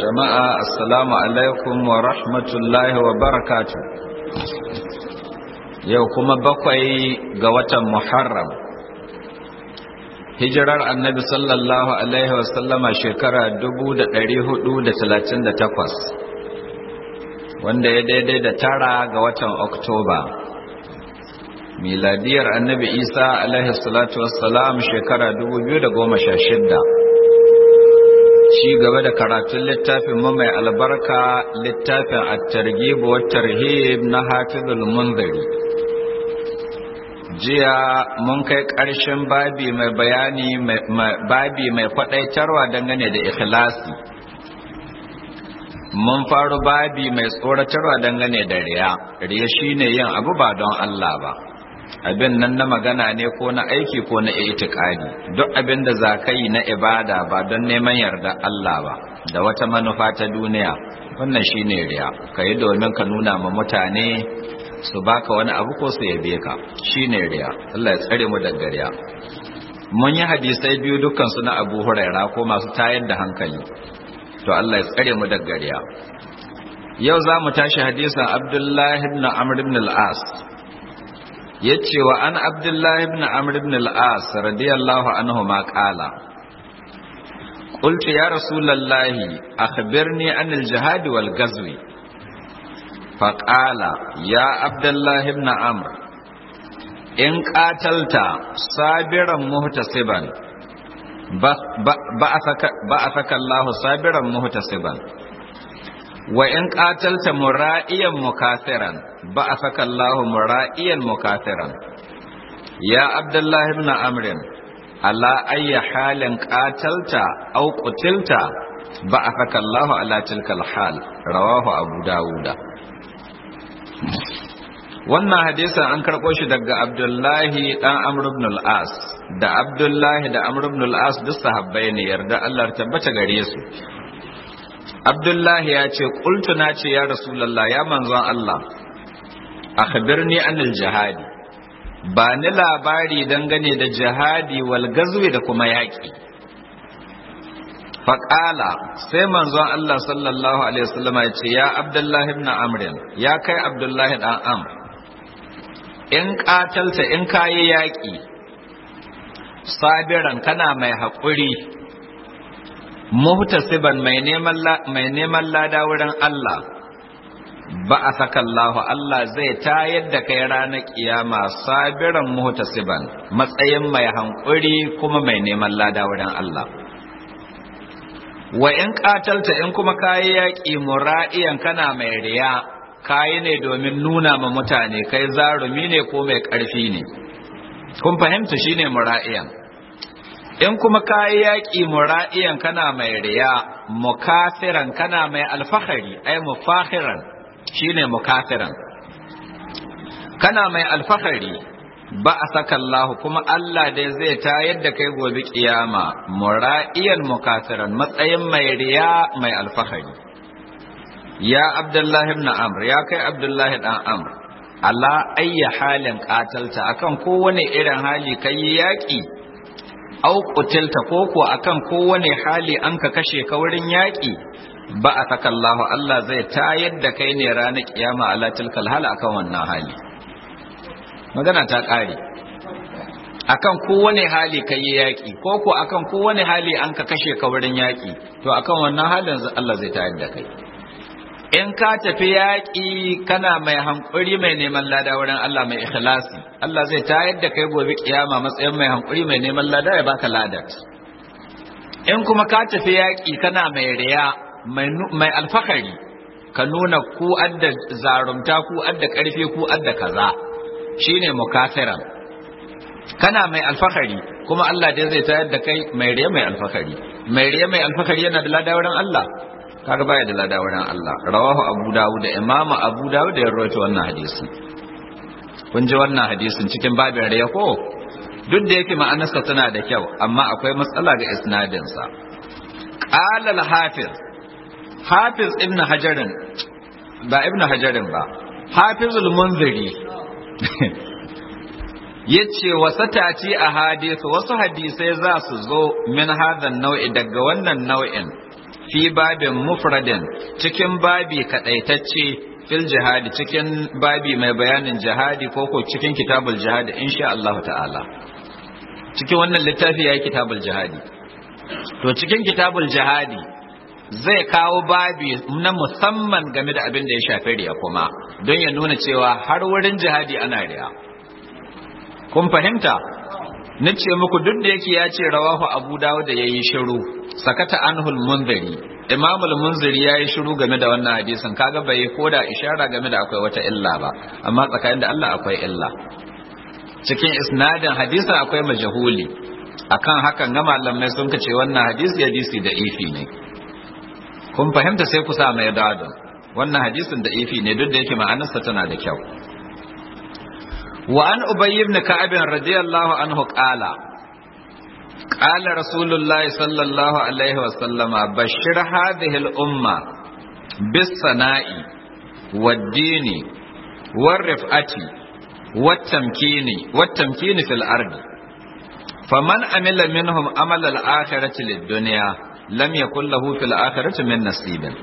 jama'a assalamu alaikum wa rahmatullahi wa barakatu yau kuma bakwai ga watan muharram hijirar annabi sallallahu alaihi wasallama shekara 438 wanda ya daidai da tara ga watan oktoba miladiyar annabi isa alaihi salatu wassalam shekara 2016 ci gaba da karatun littafin mu mai albarka littafin at-targhib wa tarhib na Hafizul Munziri jiya mun kai ƙarshen babi mai bayani babi mai kwadaitarwa dangane da ikhlasi mun faru babi mai tsoratarwa dangane da riya riya shine yin abu ba don Allah ba abin nan na magana ne ko na aiki ko na itikadi duk abin da za ka yi na ibada ba don neman yarda Allah ba da wata manufa ta duniya wannan shine riya ka yi domin ka nuna ma mutane su baka wani abu ko su yabe ka shine riya Allah ya tsare mu daga riya mun yi hadisai biyu dukkan su na Abu Huraira ko masu tayar da hankali to Allah ya tsare mu daga riya yau za mu tashi hadisin Abdullahi ibn Amr ibn al-As yace wa an abdullahi ibn amr ibn al-as radiyallahu anhu ma qala qultu ya rasulallahi akhbirni an al-jihad wal ghazw fa qala ya abdullahi ibn amr in qatalta sabiran muhtasiban ba'athaka Allah sabiran muhtasiban wa in qatalta mura'iyan mukathiran ba'athaka Allah mura'iyan mukathiran ya Abdullah ibn Amr ala ayyi halin qatalta aw qutilta ba'athaka Allah ala tilkal hal rawahu Abu Dawud wannan hadisin an karɓo shi daga Abdullahi dan Amr ibn al-As da Abdullahi da Amr ibn al-As duk sahabbai ne yarda Allah tabbata gare su Abdullahi ya ce, Ƙultu na ce, Ya Rasulallah, ya manzon Allah, akhbirni anil jihadi, ba ni labari dangane da jihadi wal gazwi da kuma yaƙi. Faƙala, sai manzon Allah sallallahu Alaihi wasallama ya ce, Ya Abdullahi ibn Amrin, ya kai Abdullahi ɗan Amr, in ƙatalta in kayi yaƙi, sabiran kana mai haƙuri, muhtasiban mai neman mai neman lada wurin Allah ba a saka Allah Allah zai tayar da kai ranar kiyama sabiran muhtasiban matsayin mai hankuri kuma mai neman lada wurin Allah wa in katalta in kuma kayi yaƙi mura'iyan kana mai riya kayi ne domin nuna ma mutane kai zarumi ne ko mai ƙarfi ne kun fahimta shine mura'iyan in kuma kayi yaƙi mura'iyan kana mai riya mukafiran kana mai alfahari ai mufahiran shine mukafiran kana mai alfahari ba a saka Allah kuma Allah dai zai ta yadda kai gobe kiyama mura'iyan mukafiran matsayin mai riya mai alfahari ya Abdullahi ibn Amr ya kai Abdullahi dan Amr ala ayya halin qatalta akan kowane irin hali kai yaƙi au kutilta ko ko akan kowane hali an ka kashe ka wurin yaƙi ba a takallahu Allah zai tayar da kai ne ranar kiyama ala tilkal hal akan wannan hali magana ta ƙare akan kowane hali ka yi yaƙi ko ko akan kowane hali an ka kashe ka wurin yaƙi to akan wannan halin Allah zai tayar da kai in ka tafi yaƙi kana mai hankuri mai neman lada wurin Allah mai ikhlasi Allah zai tayar da kai gobe kiyama matsayin mai hankuri mai neman lada ya baka ladat in kuma ka tafi yaƙi kana mai riya mai alfahari ka nuna ku adda zarumta ku adda ƙarfi ku adda kaza shine mukafiran kana mai alfahari kuma Allah dai zai tayar da kai mai riya mai alfahari mai riya mai alfahari yana da lada wurin Allah kaga baya da lada wurin Allah rawahu Abu Dawud da Imam Abu Dawud ya rawaito wannan hadisi kun ji wannan hadisin cikin babin riya ko duk da yake ma'anarsa tana da kyau amma akwai matsala ga isnadin sa qala al-hafiz hafiz ibn hajarin ba ibn hajarin ba hafizul munziri yace wasatati a hadisi wasu hadisai za su zo min hadan nau'i daga wannan nau'in fi babin mufradin cikin babi kadaitacce fil jihadi cikin babi mai bayanin jihadi ko ko cikin kitabul jihadi insha Allah ta'ala cikin wannan littafi yayi kitabul jihadi to cikin kitabul jihadi zai kawo babi na musamman game da abin da ya shafi riya kuma don ya nuna cewa har wurin jihadi ana riya kun fahimta nace muku duk da yake ya ce rawahu abu dawud da yayi shiru sakata anhul munziri imamul munziri yayi shiru game da wannan hadisin kaga bai koda ishara game da akwai wata illa ba amma tsakanin da Allah akwai illa cikin isnadin hadisin akwai majahuli akan hakan ga malamai sun kace wannan hadisi hadisi da ifi ne kun fahimta sai ku sa mai dadon wannan hadisin da ifi ne duk da yake ma'anarsa tana da kyau wa an ubay ibn ka'ab radiyallahu anhu qala qala rasulullahi sallallahu alaihi wa sallama bashir hadhihi al umma bis sana'i wad dini war rif'ati wat tamkini wat tamkini fil ardi faman amila minhum amala al akhirati lid dunya lam yakul lahu fil akhirati min nasibin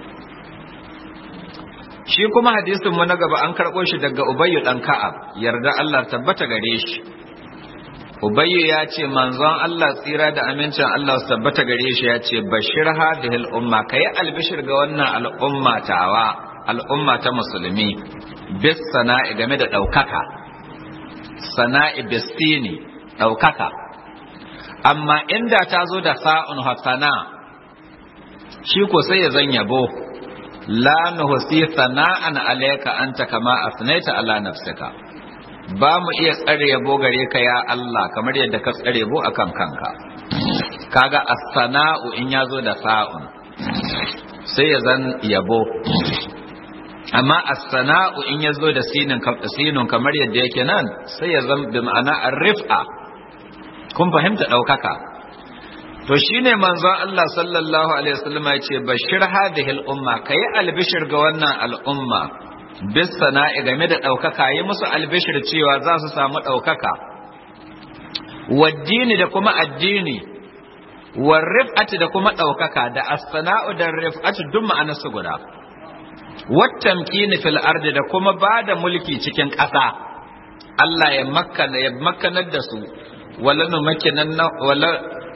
shi kuma hadisin mu na gaba an karɓo shi daga ubayyu dan ka'ab yarda Allah tabbata gare shi ubayyu ya ce manzon Allah tsira da amincin Allah su tabbata gare shi ya ce bashir hadhihi al-umma kai albishir ga wannan al'umma tawa al'umma ta musulmi bis sana'i game da daukaka sana'i bistini daukaka amma inda ta zo da sa'un hasana shi ko sai ya zan yabo la nuhsi sana'an alayka anta kama asnaita ala nafsika ba mu iya tsare yabo gare ka ya Allah kamar yadda ka tsare yabo akan kanka kaga as-sana'u in yazo da sa'un sai ya zan yabo amma as-sana'u in yazo da sinin sinun kamar yadda yake nan sai ya zan bi ma'ana ar-rif'a kun fahimta daukaka to shine manzon Allah sallallahu alaihi wasallam ya ce bashir hadhihi al-umma kai albishir ga wannan al'umma bis sana'i game da daukaka yi musu albishir cewa za su samu daukaka waddini da kuma addini war rif'ati da kuma daukaka da as-sana'u da rif'ati duk ma'anar su guda wattamkini fil ardi da kuma bada mulki cikin ƙasa Allah ya makkana ya makkanar da su wala numakkinan wala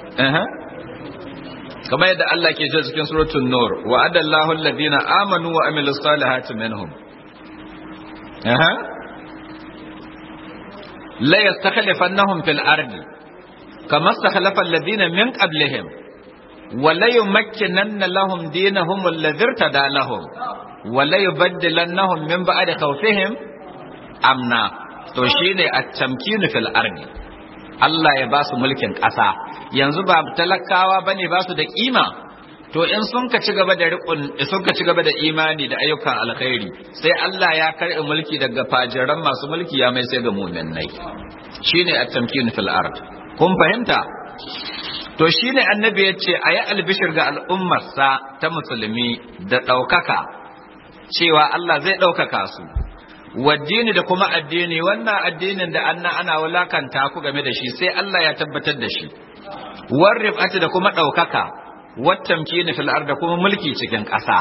kamar yadda Allah ke ce cikin suratul nur wa adallahu alladhina amanu wa amilus salihati minhum aha la yastakhlifannahum fil ardi kama istakhlafa alladhina min qablihim wa la yumakkinanna lahum dinahum alladhi irtada lahum wa la yubaddilannahum min ba'di khawfihim amna to shine at-tamkinu fil ardi Allah ya ba su mulkin ƙasa yanzu ba talakawa ba ne ba su da ƙima to in sun ka ci gaba da riƙon sun ka ci gaba da imani da ayyukan alkhairi sai Allah ya karɓi mulki daga fajiran masu mulki ya mai sai ga mu'minai shine at-tamkin fil ard kun fahimta to shine annabi ya ce ayi albishir ga al'ummarsa ta musulmi da ɗaukaka cewa Allah zai ɗaukaka su waddini da kuma addini wannan addinin da anna ana wulakanta ku game da shi sai Allah ya tabbatar da shi warrifati da kuma ɗaukaka wattamkini fil da kuma mulki cikin ƙasa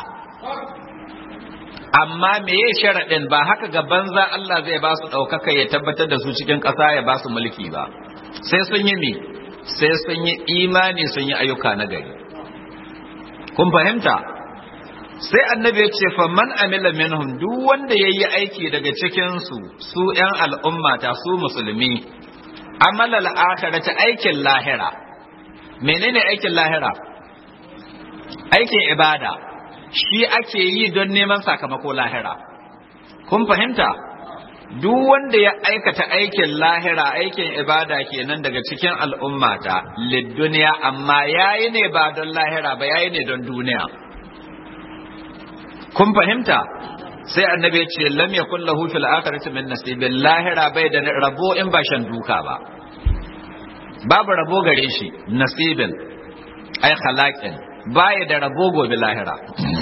amma meye sharaɗin ba haka ga banza Allah zai ba su ɗaukaka ya tabbatar da su cikin ƙasa ya ba su mulki ba sai sun yi mi sai sun yi imani sun yi ayyuka na gari kun fahimta sai annabi ya ce fa man amila minhum duk wanda yayi aiki daga cikin su su ƴan al'umma ta su musulmi amala al-akhirati aikin lahira menene aikin lahira aikin ibada shi ake yi don neman sakamako lahira kun fahimta duk wanda ya aikata aikin lahira aikin ibada kenan daga cikin al'ummata lid duniya amma yayi ne ba don lahira ba yayi ne don duniya kun fahimta sai annabi ya ce lam yakul lahu fil akhirati min nasibin lahira bai da rabo in ba shan duka ba babu rabo gare shi nasibin ai khalaqin baya da rabo gobe lahira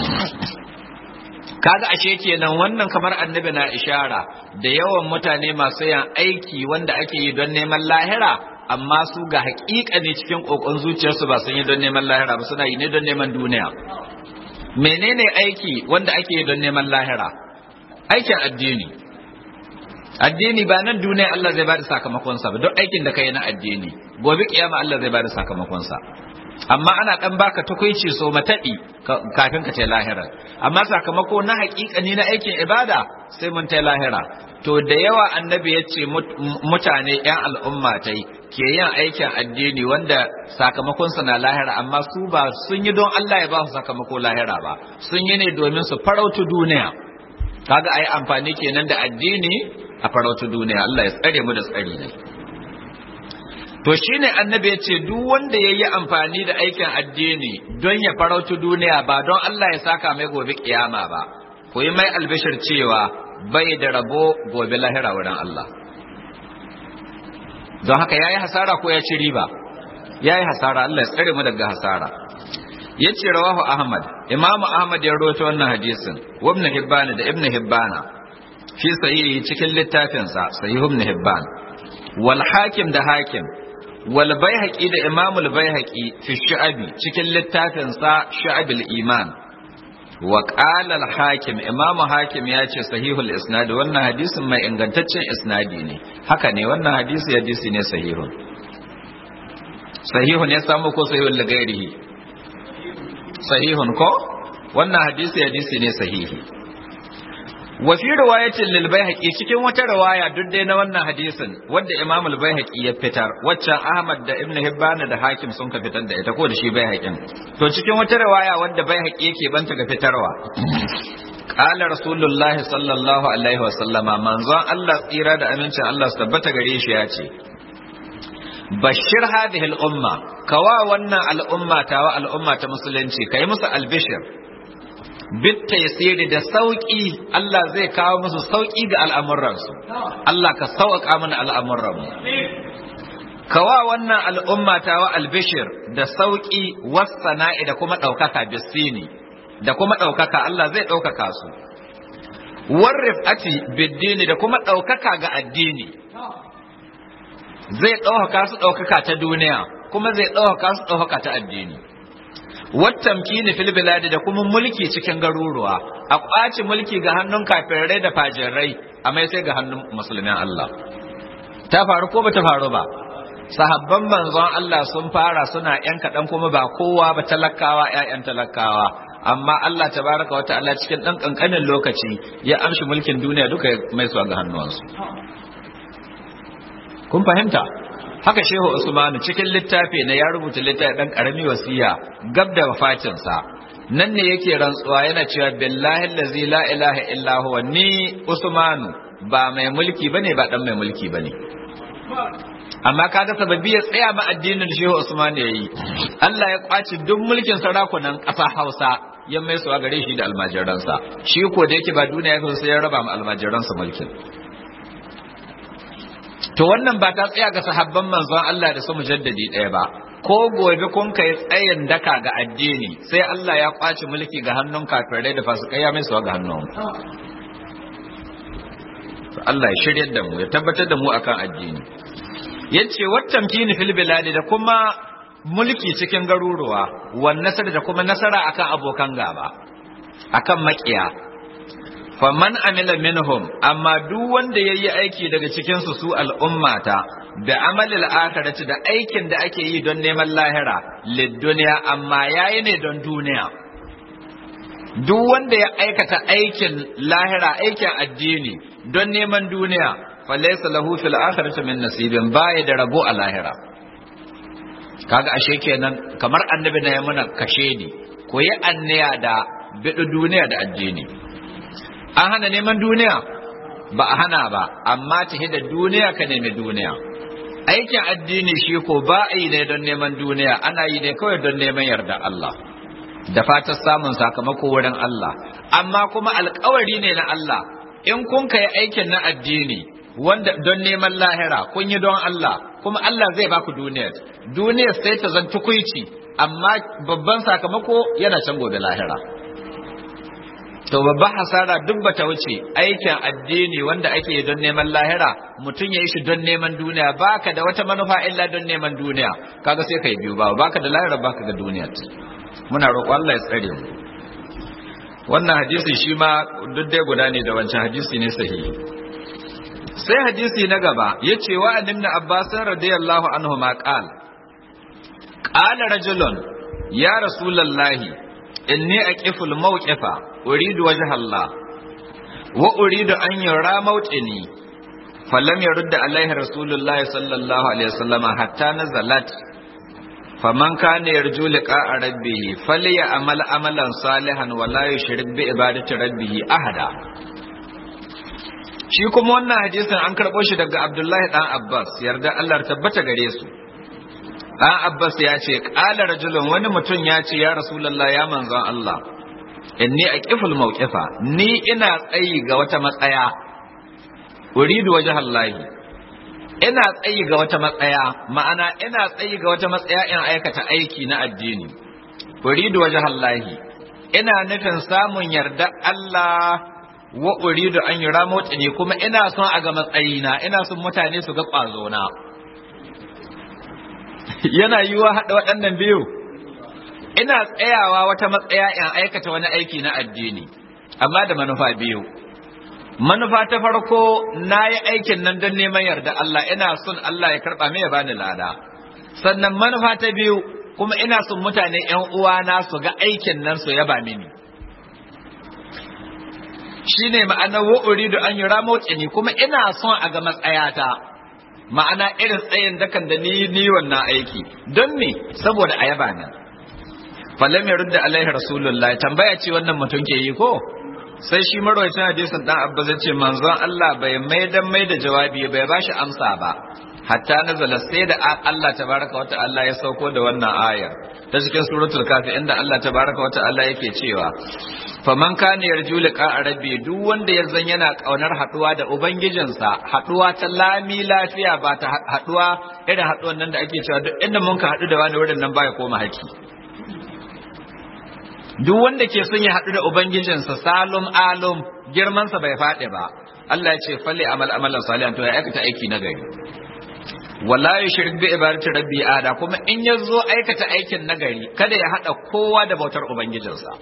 kaga ashe kenan wannan kamar annabi na ishara da yawan mutane masu yan aiki wanda ake yi don neman lahira amma su ga haƙiƙa ne cikin kokon zuciyarsu ba sun yi don neman lahira ba suna yi ne don neman duniya menene aiki wanda ake yi don neman lahira aikin addini addini ba nan duniya Allah zai bada sakamakonsa ba duk aikin da kai na addini gobe kiyama Allah zai bada sakamakonsa amma ana dan baka tukuici so matadi kafin ka ce lahira amma sakamako na haƙiƙani na aikin ibada sai mun tai lahira to da yawa annabi ya ce mutane yan al'umma tai ke yin aikin addini wanda sakamakonsa na lahira amma su ba sun yi don Allah ya ba su sakamako lahira ba sun yi ne domin su farautu duniya kaga ayi amfani kenan da addini a farautu duniya Allah ya tsare mu da tsari ne to shine annabi ya ce duk wanda ya yi amfani da aikin addini don ya farautu duniya ba don Allah ya saka mai gobe kiyama ba ku yi mai albishir cewa bai da rabo gobe lahira wurin Allah don haka yayi hasara ko ya ci riba yayi hasara Allah ya tsare mu daga hasara yace rawahu ahmad imamu ahmad ya rawaito wannan hadisin wa ibn hibban da ibn hibban fi sahihi cikin littafin sa sahih ibn hibban wal hakim da hakim wal baihaqi da imam al baihaqi fi shu'abi cikin littafin sa shu'abul iman wa qala al hakim imam hakim ya ce sahihul isnad wannan hadisin mai ingantaccen isnadi ne haka ne wannan hadisi hadisi ne sahihun sahihun ya samu ko sahihul lagairihi sahihun ko wannan hadisi hadisi ne sahihi wa fi riwayatin lil baihaqi cikin wata riwaya duk dai na wannan hadisin wanda imam al baihaqi ya fitar waccan ahmad da ibn hibban da hakim sun ka fitar da ita ko da shi baihaqin to cikin wata riwaya wanda baihaqi yake banta ga fitarwa qala rasulullah sallallahu alaihi wa sallama manzon Allah tsira da amincin Allah su tabbata gare shi ya ce bashir hadhihi al umma kawa wannan al'umma ta wa al'umma ta musulunci kai musu albishir bitta yasiri da sauki Allah zai kawo musu sauki ga al'amuransu Allah ka sauƙa mana al'amuranmu kawa wannan al'umma ta wa albishir da sauki wasana'i da kuma ɗaukaka bisini da kuma ɗaukaka Allah zai ɗaukaka su warrif ati biddini da kuma ɗaukaka ga addini zai ɗaukaka su ɗaukaka ta duniya kuma zai ɗaukaka su ɗaukaka ta addini wattamkini fil biladi da kuma mulki cikin garuruwa a ƙwaci mulki ga hannun kafirai da fajirai a mai sai ga hannun musulmin Allah ta faru ko ba ta faru ba sahabban manzon Allah sun fara suna yan kaɗan kuma ba kowa ba talakawa ƴaƴan talakawa amma Allah tabaraka wa ta'ala cikin ɗan ƙanƙanin lokaci ya amshi mulkin duniya duka mai su ga hannuwansu kun fahimta haka shehu usmanu cikin littafi na ya rubuta littafi dan karami wasiya gab da wafatinsa nan ne yake rantsuwa yana cewa billahi allazi la ilaha illa huwa ni usmanu ba mai mulki bane ba dan mai mulki bane amma kaga sababi ya tsaya ma addinin shehu usman yayi Allah ya kwaci duk mulkin sarakunan ƙasa Hausa ya mai suwa gare shi da almajiransa shi ko da yake ba duniya ya sai ya raba ma almajiransa mulkin to wannan ba ta tsaya ga sahabban manzon Allah da su mujaddadi ɗaya ba ko gobe kun kai tsayin daka ga addini sai Allah ya kwace mulki ga hannun kafirai da fasikai ya mai suwa ga hannun Allah ya shirya da mu ya tabbatar da mu akan addini yace wattan kini fil biladi da kuma mulki cikin garuruwa wan nasar da kuma nasara akan abokan gaba akan makiya faman amila minhum amma duk wanda yayi aiki daga cikin su su al'ummata da amalil akhirati da aikin da ake yi don neman lahira lid duniya amma yayi ne don duniya duk wanda ya aikata aikin lahira aikin addini don neman duniya falaysa lahu fil akhirati min nasibin baya da rabo a lahira kaga ashe kenan kamar annabi na ya muna kashe ni ko yi anniya da bidu duniya da addini an hana neman duniya ba a hana ba amma ta da duniya ka nemi duniya aikin addini shi ko ba a yi ne don neman duniya ana yi ne kawai don neman yarda Allah da fatar samun sakamako wurin Allah amma kuma alkawari ne na Allah in kun kai aikin na addini wanda don neman lahira kun yi don Allah kuma Allah zai baku duniyar duniyar sai ta zan tukuici amma babban sakamako yana can gobe lahira to babban hasara duk bata wuce aikin addini wanda ake yi don neman lahira mutum ya yi shi don neman duniya baka da wata manufa illa don neman duniya kaga sai kai biyu ba baka da lahira baka ga duniya muna roƙo Allah ya tsare mu wannan hadisi shi ma duk dai guda ne da wancan hadisi ne sahihi sai hadisi na gaba ya ce wa ibn abbas radiyallahu anhu ma qal qala rajulun ya rasulullahi inni aqiful mawqifa uridu wajha Allah wa uridu an yura mawqini falam yurda alaihi rasulullahi sallallahu alaihi wasallam hatta nazalat faman kana yarju liqa'a rabbih falyamal amalan salihan wa la yushrik bi ibadati rabbih ahada shi kuma wannan hadisin an karɓo shi daga Abdullahi dan Abbas yarda Allah tabbata gare su dan Abbas ya ce qala rajulun wani mutum ya ce ya rasulullah ya manzon Allah inni aqiful mawqifa ni ina tsayi ga wata matsaya uridu wajhallahi ina tsayi ga wata matsaya ma'ana ina tsayi ga wata matsaya in aikata aiki na addini uridu wajhallahi ina nufin samun yarda Allah wa uridu an yura ne kuma ina son a ga matsayina ina son mutane su ga ƙwazo na yana yiwa haɗa waɗannan biyu ina tsayawa wata matsaya in aikata wani aiki na addini amma da manufa biyu manufa ta farko na yi aikin nan don neman yarda Allah ina son Allah ya karɓa mai ya bani lada sannan manufa ta biyu kuma ina son mutane ‘yan uwana su ga aikin nan su yaba mini shi ne ma'anar wa'uri da an yi ramotsi kuma ina son a ga matsayata ma'ana irin tsayin dakan da ni ni wannan aiki don me saboda a yaba nan falam ya rudda alaihi rasulullahi tambaya ce wannan mutum ke yi ko sai shi marwacin hadisin dan abba zai ce manzon Allah bai mai dan mai da jawabi bai ba shi amsa ba hatta nazala sai da Allah tabaraka wa ta'ala ya sauko da wannan ayar ta cikin suratul kafi inda Allah tabaraka wa ta'ala yake cewa faman kana yarju liqa rabbi duk wanda ya zan yana kaunar haduwa da ubangijinsa haduwa ta lami lafiya ba ta haduwa irin haduwan nan da ake cewa duk inda mun ka hadu da wani wurin nan baya koma haki duk wanda ke son ya haɗu da Ubangijinsa salum alum girmansa bai faɗi ba Allah ya ce falle amal amalan salihan to ya aikata aiki na gari wala yushrik bi ibadati rabbi ada kuma in ya zo aikata aikin na gari kada ya haɗa kowa da bautar Ubangijinsa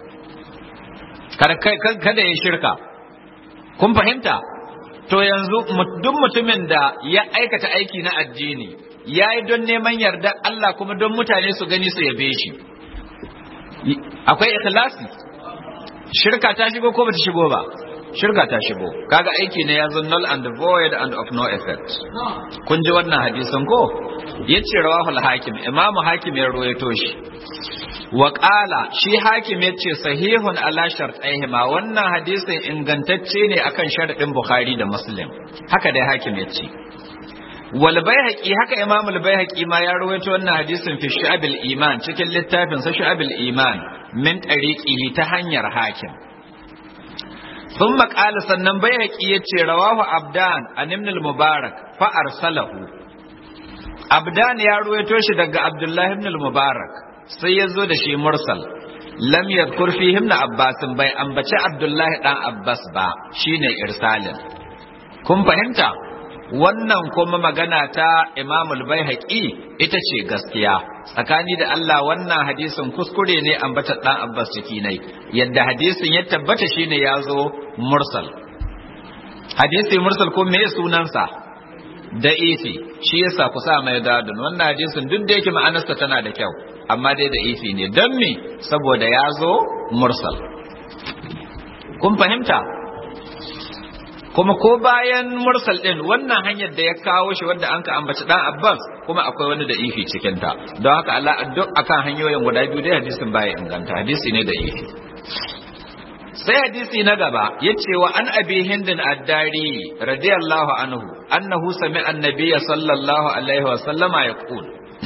kada ya shirka kun fahimta to yanzu duk mutumin da ya aikata aiki na addini ya yi don neman yarda Allah kuma don mutane su gani su yabe shi akwai ikhlasi shirka ta shigo ko bata shigo ba shirka ta shigo kaga aiki ne yazo null and void and of no effect kun ji wannan hadisin ko yace rawahul hakim imam hakim ya ruwaito shi wa qala shi hakim yace sahihun ala shartaihima wannan hadisin ingantacce ne akan sharadin bukhari da muslim haka dai hakim yace wal baihaqi haka imam al baihaqi ma ya rawaito wannan hadisin fi shu'abil iman cikin littafin sa shu'abil iman min tariqihi ta hanyar hakim thumma qala sannan baihaqi yace rawahu abdan an ibn al mubarak fa arsalahu abdan ya rawaito shi daga abdullahi ibn al mubarak sai ya zo da shi mursal lam yadhkur fihi ibn abbas bai ambaci abdullahi dan abbas ba shine irsalin kun fahimta wannan kuma magana ta imamul baihaqi ita ce gaskiya tsakani da Allah wannan hadisin kuskure ne ambata dan Abbas ciki nai yadda hadisin ya tabbata shine yazo mursal hadisi mursal ko me sunansa da ifi shi yasa ku sa mai dadun wannan hadisin duk da yake ma'anarsa tana da kyau amma dai da ifi ne don me saboda yazo mursal kun fahimta kuma ko bayan mursal din wannan hanyar da ya kawo shi wanda an ka ambaci dan Abbas kuma akwai wani da ifi cikin ta don haka Allah duk akan hanyoyin guda biyu dai hadisin baya inganta hadisi ne da ifi sai hadisi na gaba yace wa an abi hindin addari radiyallahu anhu annahu sami'a annabiyya sallallahu alaihi wa sallama yaqul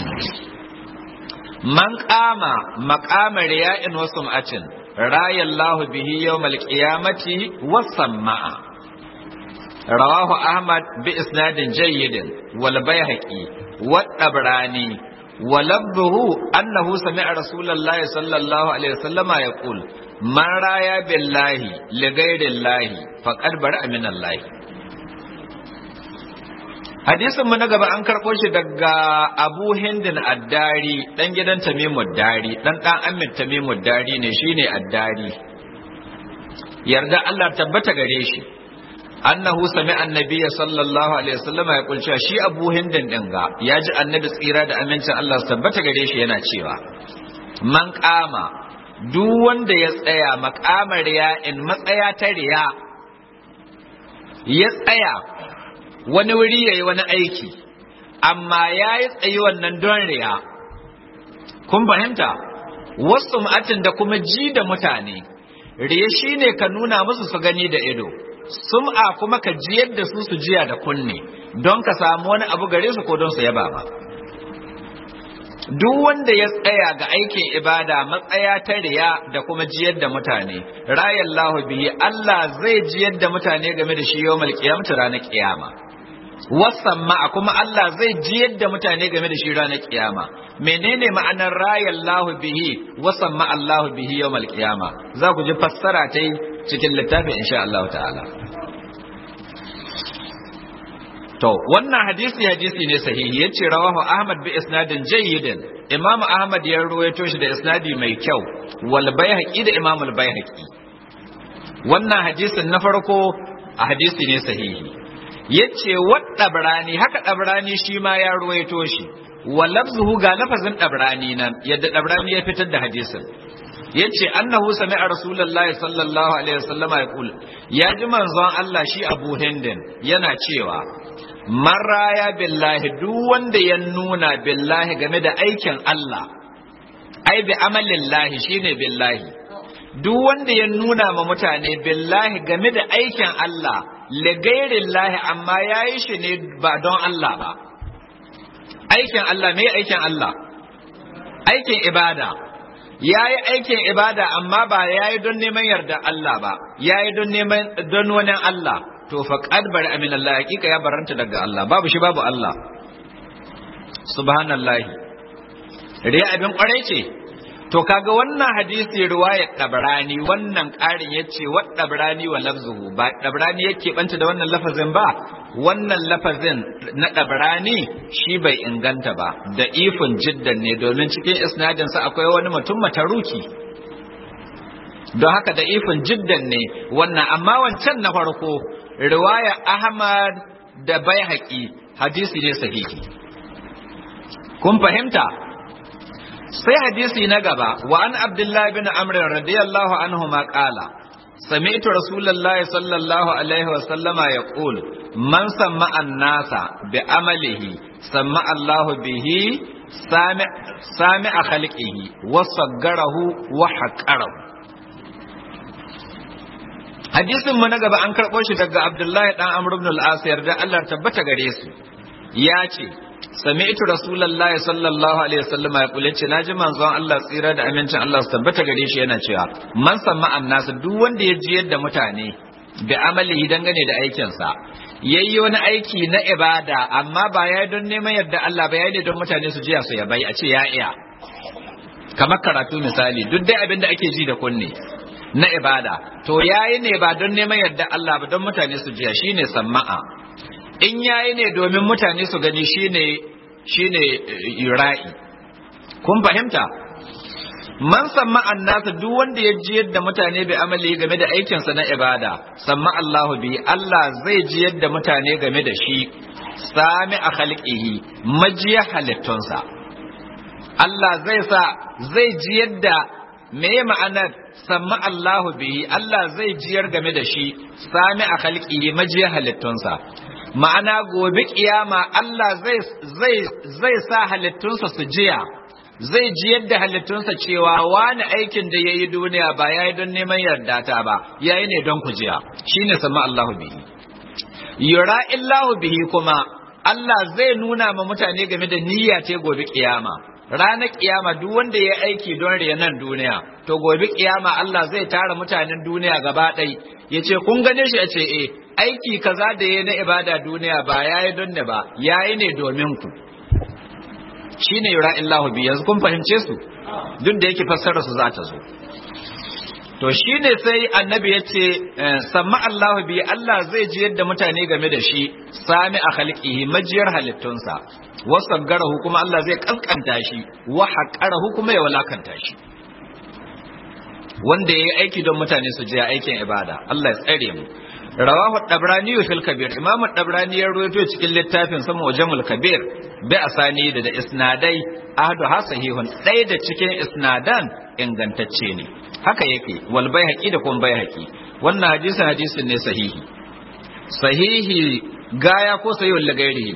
man qama maqama riya'in wa sum'atin rayallahu bihi yawmal qiyamati was sama'a رواه أحمد بإسناد جيد والبيهقي والطبراني ولفظه أنه سمع رسول الله صلى الله عليه وسلم يقول من رايا بالله لغير الله فقد برأ من الله hadisin mu na gaba an karɓo shi daga Abu Hindin Addari dan gidan Tamimu Dari dan dan Amin Tamimu Dari ne shine Addari yarda Allah tabbata gare shi annahu sami annabiya sallallahu alaihi wasallam ya kulce shi abu hindin din ga ya ji annabi tsira da amincin Allah su tabbata gare shi yana cewa man kama duk wanda ya tsaya makamar riya in matsaya ta riya ya tsaya wani wuri yayi wani aiki amma ya yi tsayi wannan don riya kun fahimta wasu ma'atin da kuma ji da mutane riya shine ka nuna musu su gani da ido sum'a kuma ka jiyar da su su jiya da kunne don ka samu wani abu gare su ko don su yaba ba duk wanda ya tsaya ga aikin ibada matsaya ta riya da kuma jiyar da mutane rayallahu bihi Allah zai jiyar da mutane game da shi yawmal qiyamah ranar kiyama wasamma kuma Allah zai jiyar da mutane game da shi ranar kiyama menene ma'anar rayallahu bihi wasamma Allahu bihi yawmal qiyama za ku ji fassara ta cikin littafin insha Allah ta'ala to wannan hadisi hadisi ne sahihi yace rawahu Ahmad bi isnadin jayyidin Imam Ahmad ya ruwaito shi da isnadi mai kyau wal Baihaqi da Imam al Baihaqi wannan hadisin na farko a hadisi ne sahihi yace wa dabrani haka dabrani shi ma ya ruwaito shi wa lafzuhu ga lafazin dabrani nan yadda dabrani ya fitar da hadisin yace annahu sami'a rasulullahi sallallahu alaihi wasallama yaqul ya ji manzon Allah shi Abu Hindin yana cewa maraya billahi duk wanda ya nuna billahi game da aikin Allah ai bi amalillahi shine billahi duk wanda ya nuna ma mutane billahi game da aikin Allah ligairillahi amma yayi shi ne ba don Allah ba aikin Allah me aikin Allah aikin ibada ya yi aikin ibada amma ba ya yi don neman yarda Allah ba ya yi don neman don wani Allah to faqad bari amin Allah hakika ya baranta daga Allah babu shi babu Allah subhanallahi riya abin kwarai ce to kaga wannan hadisi riwayat dabrani wannan ƙarin yace wa dabrani wa lafzuhu ba dabrani yake banta da wannan lafazin ba wannan lafazin na dabrani shi bai inganta ba da ifin jiddan ne domin cikin isnadin sa akwai wani mutum mataruki don haka da ifin jiddan ne wannan amma wancan na farko riwaya Ahmad da Baihaqi hadisi ne sahihi kun fahimta sai hadisi na gaba wa an abdullahi bin amr radiyallahu anhu ma qala sami'tu rasulullahi sallallahu alaihi wa sallama yaqul man samma an-nasa bi amalihi samma Allahu bihi sami sami'a khalqihi wa saggarahu wa haqqarahu hadisin mu na gaba an karɓo shi daga abdullahi dan amr ibn al-as yarda Allah tabbata gare su ya ce sami'tu rasulullahi sallallahu alaihi wasallam ya kula ce naji manzon Allah tsira da amincin Allah su tabbata gare shi yana cewa man samma annas duk wanda ya ji yadda mutane da amalihi dangane da aikin sa yayi wani aiki na ibada amma ba ya don neman yadda Allah ba yayi don mutane su jiya su ya bai a ce ya iya kamar karatu misali duk dai abin da ake ji da kunne na ibada to yayi ne ba don neman yadda Allah ba don mutane su jiya shine samma'a in yayi ne domin mutane su gani shine shine ra'i kun fahimta man samma annasa duk wanda ya ji yadda mutane bai amali game da aikinsa na ibada samma Allahu bi Allah zai ji yadda mutane game da shi sami a khalqihi majiya halittunsa Allah zai sa zai ji yadda me ma'anar samma Allahu bihi Allah zai jiyar game da shi sami a khalqihi majiya halittunsa ma'ana gobe kiyama Allah zai zai zai sa halittunsa su jiya zai ji yadda halittunsa cewa wani aikin da yayi duniya ba yayi don neman yarda ta ba yayi ne don kujiya shine sama Allahu bihi yura illahu bihi kuma Allah zai nuna ma mutane game da niyya ce gobe kiyama ranar kiyama duk wanda ya aiki don nan duniya to gobe kiyama Allah zai tara mutanen duniya gaba ɗai ya ce kun gane shi a ce eh aiki kaza da ya na ibada duniya ba yayi don ne ba yayi ne domin ku shine yura illahu bi yanzu kun fahimce su duk da yake fassara su za ta zo to shine sai annabi ya ce samma Allahu bi Allah zai ji yadda mutane game da shi sami a khalqihi majiyar halittunsa wasaggarahu kuma Allah zai kaskanta shi wa haqqarahu kuma ya walakanta shi wanda yayi aiki don mutane su je aikin ibada Allah ya tsare mu rawahu dabrani fil kabir imam dabrani ya rawaito cikin littafin sa mujamul kabir bi asani da isnadai ahadu ha sahihun ɗaya da cikin isnadan ingantacce ne haka yake wal baihaqi da kuma baihaqi wannan hadisin hadisin ne sahihi sahihi gaya ko sahihul lagairihi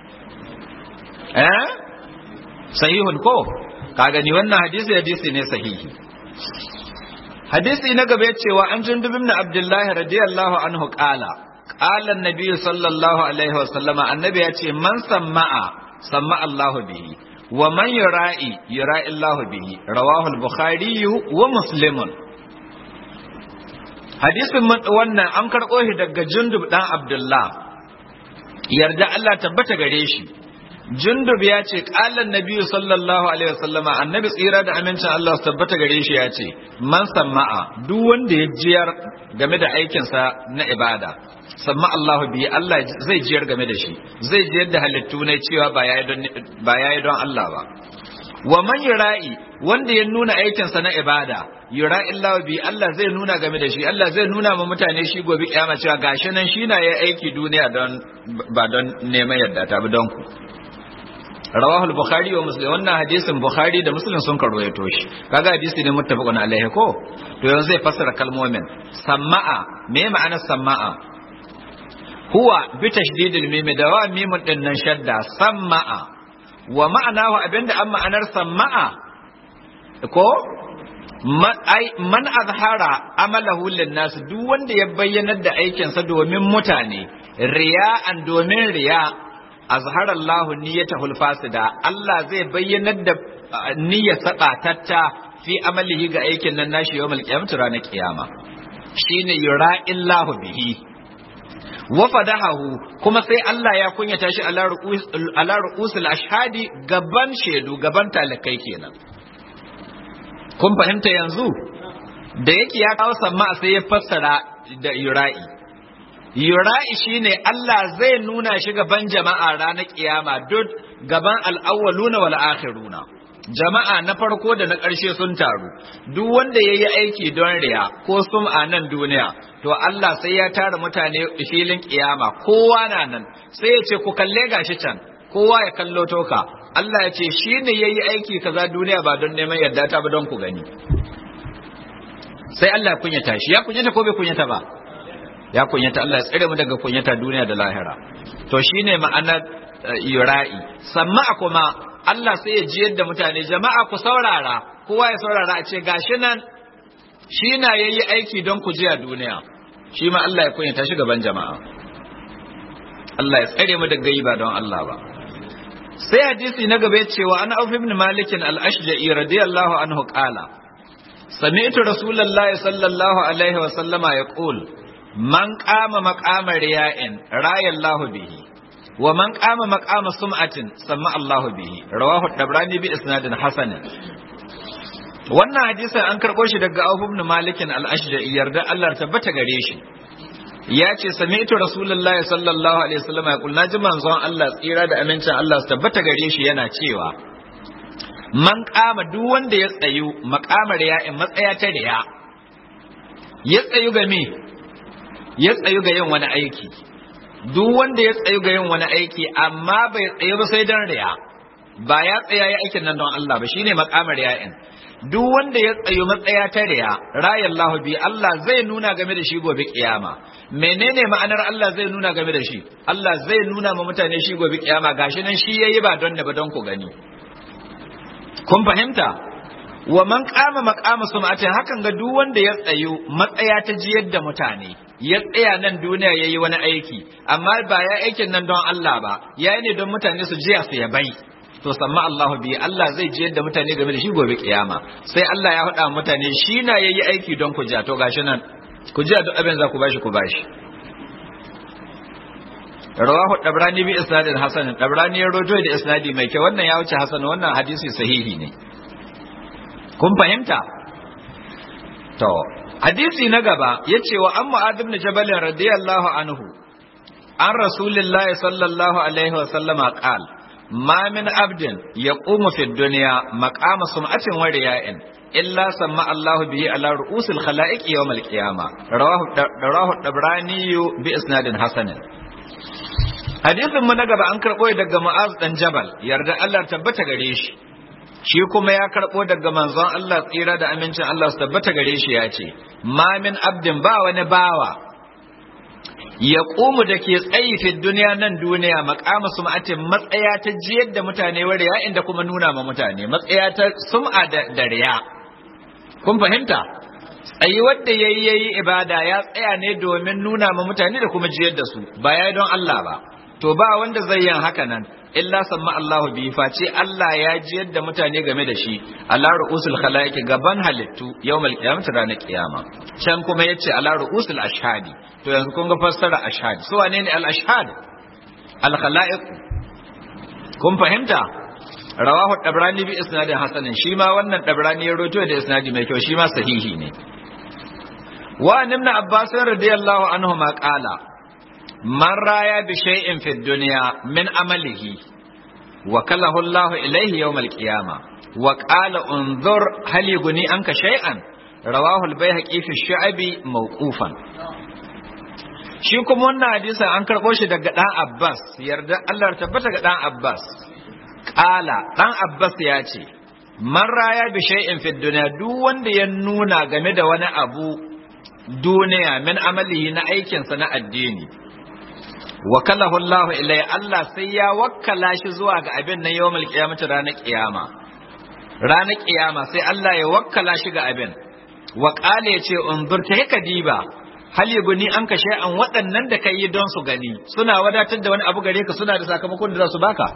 eh sahihun ko ka gani wannan hadisi hadisi ne sahihi hadisi na gaba cewa an jundub ibn abdullahi radiyallahu anhu qala qala an-nabi sallallahu alaihi wasallama annabi ya ce man samma'a samma Allahu bihi wa man yura'i yura'i Allahu bihi rawahu al-bukhari wa muslimun hadisin wannan an karɓo shi daga jundub dan abdullah yarda Allah tabbata gare shi jundub ya ce ƙalan nabiyu sallallahu alaihi wasallama annabi tsira da amincin Allah su tabbata gare shi ya ce man samma'a duk wanda ya jiyar game da aikinsa na ibada samma Allah bi Allah zai jiyar game da shi zai jiyar da halittu ne cewa ba yayi don ba yayi don Allah ba wa man yura'i wanda ya nuna aikinsa na ibada yura'i Allah bi Allah zai nuna game da shi Allah zai nuna ma mutane shi gobe kiyama cewa gashi nan shi na yayi aiki duniya don ba don neman yarda ta ba don ku rawahul bukhari wa muslim wannan hadisin bukhari da muslim sun karwaito shi kaga hadisi ne muttafaqun alaihi ko to yanzu zai fassara kalmomin sama'a me ma'anar sama'a huwa bi tashdidil mim da wa mimun din nan shadda sama'a wa ma'anahu abinda an ma'anar sama'a ko man azhara amalahu linnas duk wanda ya bayyanar da aikinsa domin mutane riya'an domin riya' azhar Allah niyyatahul fasida Allah zai bayyanar da niyyar sabatatta fi amalihi ga aikin nan nashi yawmal qiyamah ranar kiyama shine yura'illahu bihi wa fadahahu kuma sai Allah ya kunyata shi ala ru'us ala ru'usul ashhadi gaban shedu gaban talakai kenan kun fahimta yanzu da yake ya kawo samma sai ya fassara da yura'i yura'i shine Allah zai nuna shi gaban jama'a ranar kiyama duk gaban al'awwaluna wal akhiruna jama'a na farko da na ƙarshe sun taru duk wanda ya yi aiki don riya ko sum a nan duniya to Allah sai ya tara mutane filin kiyama kowa na nan sai ya ce ku kalle gashi can kowa ya kallo toka Allah ya ce shi ne ya yi aiki kaza duniya ba don neman yarda ta ba don ku gani sai Allah ya kunyata shi ya kunyata ko bai kunyata ba ya kunyata Allah ya tsire mu daga kunyata duniya da lahira to shine ma'anar yura'i samma kuma Allah sai ya jiyar da mutane jama'a ku saurara kowa ya saurara a ce gashi nan shi na yayi aiki don ku jiya duniya shi ma Allah ya kunyata shi gaban jama'a Allah ya tsare mu daga yi ba don Allah ba sai hadisi na gaba ya cewa an auf ibn malik al-ashja'i radiyallahu anhu qala sami'tu rasulullahi sallallahu alaihi wa sallama yaqul man qama maqama riya'in rayallahu bihi wa man qama maqama sum'atin samma Allahu bihi rawahu dabrani bi isnadin hasan wannan hadisin an karbo shi daga Auf ibn Malik al-Ashja'i yarda Allah tabbata gare shi ya ce sami'tu rasulullahi sallallahu alaihi wasallam ya kulna ji manzon Allah tsira da amincin Allah su tabbata gare shi yana cewa man qama duk wanda ya tsayu maqamar ya'in matsaya ta riya ya tsayu ga me ya tsayu ga yin wani aiki duk wanda ya tsayu ga yin wani aiki amma bai tsayu ba sai don riya ba ya tsaya ya aikin nan don Allah ba shine makamar ya'in duk wanda ya tsayu matsaya ta riya rayallahu bi Allah zai nuna game da shi gobe kiyama menene ma'anar Allah zai nuna game da shi Allah zai nuna ma mutane shi gobe kiyama gashi nan shi yayi ba don da ba don ku gani kun fahimta wa man kama maqama sum'atin hakan ga duk wanda ya tsayu matsaya ta jiyar da mutane ya tsaya nan duniya yayi wani aiki amma ba ya aikin nan don Allah ba yayi ne don mutane su jiya su ya bai to samma Allah bi Allah zai jiyar da mutane game da shi gobe kiyama sai Allah ya faɗa mutane shi na yayi aiki don ku ja to gashi nan ku jiya duk abin za ku bashi ku bashi rawahu dabrani bi isnadin hasan dabrani ya rojo da isnadi mai kyau wannan ya wuce hasan wannan hadisi sahihi ne kun fahimta to hadisi na gaba ya ce wa an mu'ad ibn jabal radiyallahu anhu an rasulillahi sallallahu alaihi wa sallama qal ma min abdin yaqumu fi dunya maqama sum'atin wa riya'in illa samma Allah bihi ala ru'usil khalaiq yawm al-qiyamah rawahu rawahu dabrani bi isnadin hasanin hadisin mu na gaba an karɓo daga Mu'az dan Jabal yarda Allah tabbata gare shi shi kuma ya karɓo daga manzon Allah tsira da amincin Allah su tabbata gare shi ya ce ma min abdin ba wani bawa ya ƙumu da ke tsayi fi duniya nan duniya maƙama sum'atin matsaya ta jiyar da mutane wa riya inda kuma nuna ma mutane matsaya ta sum'a da riya kun fahimta tsayi wadda yayi yayi ibada ya tsaya ne domin nuna ma mutane da kuma jiyar da su ba ya don Allah ba to ba wanda zai yin haka nan illa samma Allahu bi face Allah ya ji yadda mutane game da shi ala ru'usul khalaiqi gaban halittu yawmal qiyamati ranar kiyama can kuma yace ala ru'usul ashhadi to yanzu kun ga fassara ashhad su wane ne al ashhad al khalaiq kun fahimta rawahu dabrani bi isnadin hasanin shi ma wannan dabrani ya roto da isnadi mai kyau shi ma sahihi ne wa ibn abbas radiyallahu anhu ma qala man raya bi shay'in fi dunya min amalihi wa kallahu Allah ilayhi yawm al-qiyamah wa qala unzur hal yughni anka shay'an rawahu al-bayhaqi fi shu'abi mawqufan shi kuma wannan hadisin an karbo shi daga dan Abbas yarda Allah tabbata ga dan Abbas qala dan Abbas ya ce man raya bi shay'in fi dunya duk wanda ya nuna game da wani abu duniya min amalihi na aikinsa na addini wakalahu Allah ilai Allah sai ya wakkala shi zuwa ga abin nan yawmal qiyamati ranar kiyama ranar kiyama sai Allah ya wakkala shi ga abin wa qala yace unzur ta haka diba hal yuguni an kashe an waɗannan da kai don su gani suna wadatar da wani abu gare ka suna da sakamakon da za su baka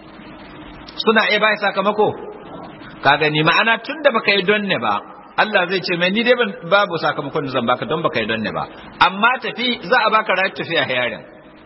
suna iya bai sakamako ka gani ma'ana tun da baka yi don ne ba Allah zai ce mai ni dai babu sakamakon da zan baka don baka yi don ne ba amma tafi za a baka rayuwar tafiya hayarin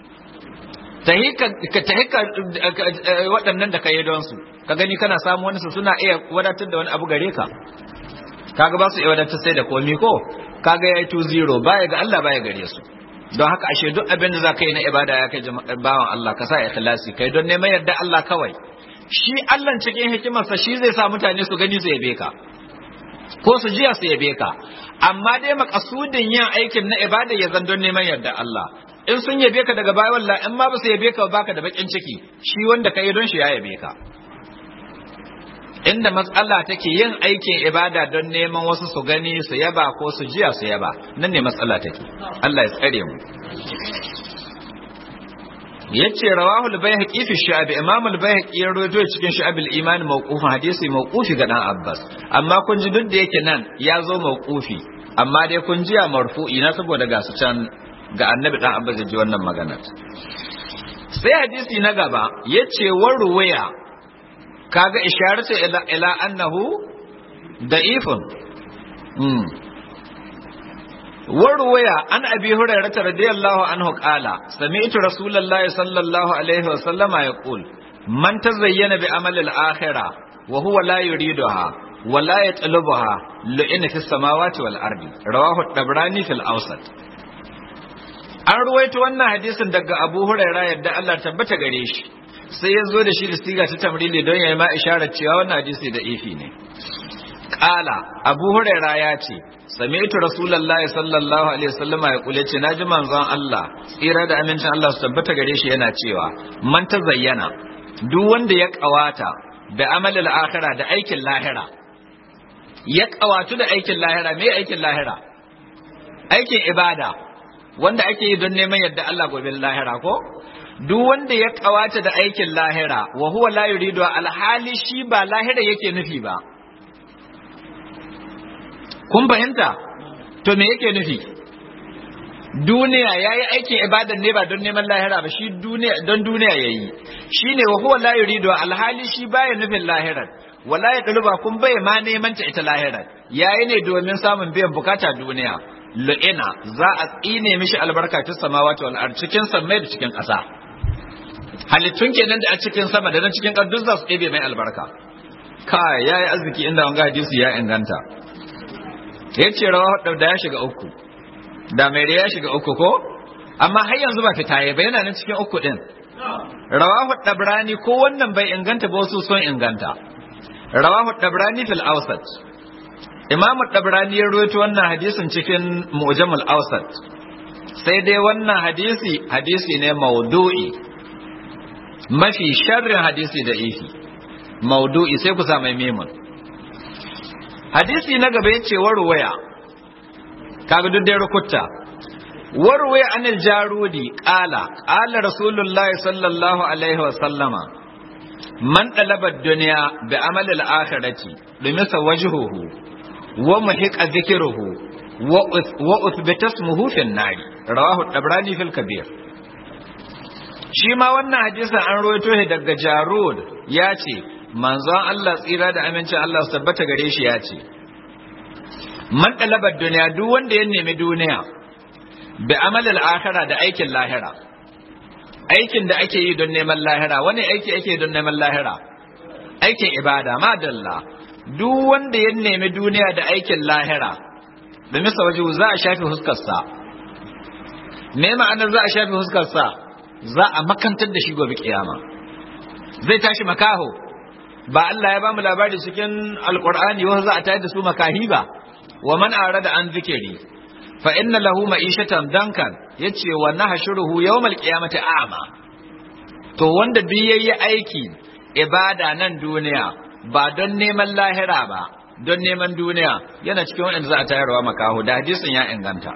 tahi ka waɗannan da ka yi don su ka gani kana samu wani su suna iya wadatar da wani abu gare ka kaga ba su iya wadatar sai da komi ko kaga ya yi 2-0 baya ga Allah baya gare su don haka ashe duk abin da za ka yi na ibada ya kai bawan Allah ka sa ikhlasi kai don neman yarda Allah kawai shi Allah cikin hikimarsa shi zai sa mutane su gani su yabe ka ko su jiya su yabe ka amma dai makasudin yin aikin na ibada ya zan don neman yarda Allah in sun yabe ka daga baya wallah in ma ba su yabe ka baka da bakin ciki shi wanda ka yi don shi ya yabe ka inda matsala take yin aikin ibada don neman wasu su gani su yaba ko su jiya su yaba nan ne matsala take Allah ya tsare mu yace rawahu al-bayhaqi fi shu'ab imam al-bayhaqi ya rawaito cikin shu'ab al-iman mawqufan hadisi mawqufi ga dan abbas amma kun ji duk da yake nan ya zo mawqufi amma dai kun ji a marfu'i na saboda ga su can ga annabi dan abbas ji wannan magana sai hadisi na gaba yace waruwaya kaga isharatu ila ila annahu da'ifun mm waruwaya an abi hurairah radiyallahu anhu qala sami'tu rasulullahi sallallahu alaihi wa sallama yaqul man tazayyana bi amali al-akhirah wa huwa la yuriduha wa la yatlubuha lu'ina fi samawati wal ardi rawahu at-tabrani fil awsat an ruwaito wannan hadisin daga Abu Hurairah yadda Allah tabbata gare shi sai ya zo da shi da siga ta tamrili don ya yi ma isharar cewa wannan hadisi da ifi ne Ƙala Abu Hurairah ya ce sami'tu Rasulullahi sallallahu alaihi wasallama ya kule ce naji manzon Allah tsira da amincin Allah su tabbata gare shi yana cewa man ta zayyana duk wanda ya kawata da amalil akhira da aikin lahira ya kawatu da aikin lahira me aikin lahira aikin ibada wanda ake yi don neman yadda Allah gobe lahira ko duk wanda ya kawata da aikin lahira wa huwa la yuridu alhali shi ba lahira yake nufi ba kun fahimta to me yake nufi duniya yayi aikin ibadan ne ba don neman lahira ba shi duniya don duniya yayi shine wa huwa la yuridu alhali shi baya nufin lahirar wala ya ɗaluba kun bai ma neman ta ita lahirar yayi ne domin samun biyan bukata duniya lu'ina za a tsine mishi albarka fi samawati wal ard cikin sammai da cikin ƙasa halittun kenan da a cikin sama da na cikin ƙasa duk za su ɗebe mai albarka kai yayi arziki inda wanga hadisi ya inganta yace rawa da ya shiga uku da mai ya shiga uku ko amma har yanzu ba fita ya ba yana nan cikin uku din rawahu dabrani ko wannan bai inganta ba wasu sun inganta rawahu dabrani fil awsat imam dabrani ya rawaito wannan hadisin cikin mu'jamul awsat sai dai wannan hadisi hadisi ne maudu'i mafi sharrin hadisi da ifi maudu'i sai ku sa mai memun hadisi na gaba yace warwaya kaga duk dai rukuta warwaya anil jarudi qala qala rasulullahi sallallahu alaihi wa sallama man talaba dunya bi amal al akhirati limasa wajhuhu wa muhiqa dhikruhu wa uthbita ismuhu fi an-nar rawahu tabrani fil kabir shi ma wannan hadisin an rawaito shi daga jarud ya ce manzon Allah tsira da amincin Allah su tabbata gare shi ya ce man dalabar duniya duk wanda ya nemi duniya bi amalil akhira da aikin lahira aikin da ake yi don neman lahira wani aiki ake don neman lahira aikin ibada madalla duk wanda ya nemi duniya da aikin lahira da misa waje za a shafi huskarsa me ma'anar za a shafi huskarsa za a makantar da shi gobe kiyama zai tashi makaho ba Allah ya ba mu labari cikin alkur'ani wasu za a tayar da su makahi ba wa man arada an zikiri fa inna lahu ma'ishatan dankan yace wa nahshuruhu yawmal qiyamati a'ma to wanda duk yayi aiki ibada nan duniya ba don neman lahira ba don neman duniya yana cikin wanda za a tayarwa makaho da hadisin ya inganta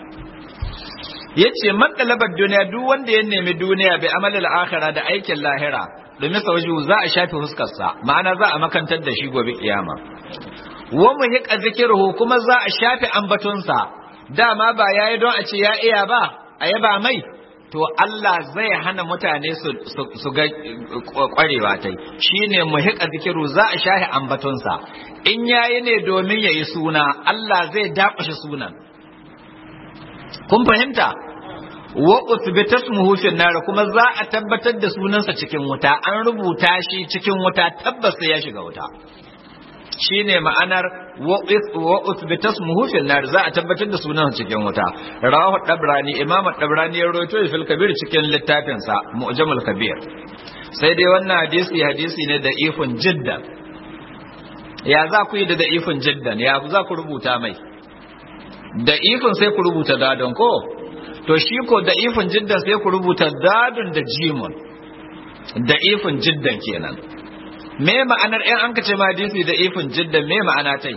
yace man dalabar duniya duk wanda ya nemi duniya bai amalil akhirah da aikin lahira domin sauju za a shafe huskarsa ma'ana za a makantar da shi gobe kiyama wa muhiqa zikruhu kuma za a shafe ambatonsa dama ba yayi don a ce ya iya ba a yaba mai to Allah zai hana mutane su su ga kwarewa tai shine muhiqa zikru za a shafe ambatonsa in yayi ne domin yayi suna Allah zai dakushe sunan kun fahimta wa uthbita ismuhu fi nar kuma za a tabbatar da sunansa cikin wuta an rubuta shi cikin wuta tabbas sai ya shiga wuta shine ma'anar wa uthbita ismuhu fi nar za a tabbatar da sunansa cikin wuta rawahu dabrani imamu dabrani ya rawaito fil kabir cikin littafin sa mu'jamul kabir sai dai wannan hadisi hadisi ne da ifun jiddan ya za ku yi da da ifun jiddan ya za ku rubuta mai da ifin sai ku rubuta dadon ko to shi ko da ifin jiddan sai ku rubuta dadon da jimun da ifin jiddan kenan me ma'anar in an kace ma hadisi da ifin jiddan me ma'ana tai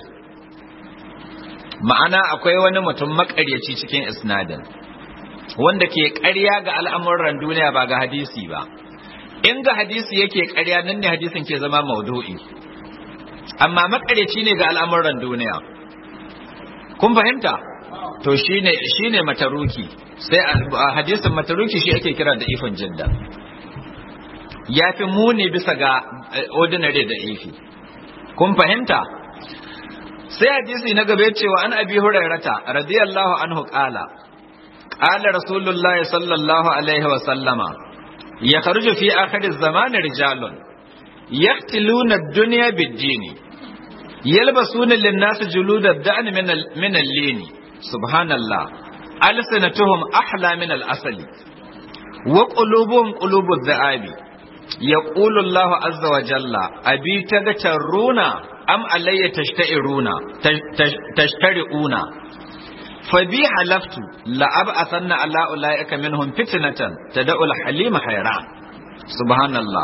ma'ana akwai wani mutum makaryaci cikin isnadin wanda ke ƙarya ga al'amuran duniya ba ga hadisi ba in ga hadisi yake ƙarya nan ne hadisin ke zama maudu'i amma makaryaci ne ga al'amuran duniya kun fahimta to shine shine mataruki sai a hadisin mataruki shi ake kira da ifin jidda ya fi muni bisa ga ordinary da ifi kun fahimta sai hadisi na gaba cewa an abi hurairata radiyallahu anhu qala qala rasulullahi sallallahu alaihi wa sallama yakhruju fi akhir az-zaman rijalun yaqtiluna ad-dunya bid-dini يلبسون للناس جلود الدأن من من اللين سبحان الله ألسنتهم أحلى من الأصل وقلوبهم قلوب الذئاب يقول الله عز وجل أبي تغترون أم علي تشتئرون تشترئون فبي حلفت لأبعثن على أولئك منهم فتنة تدعو الحليم حيران سبحان الله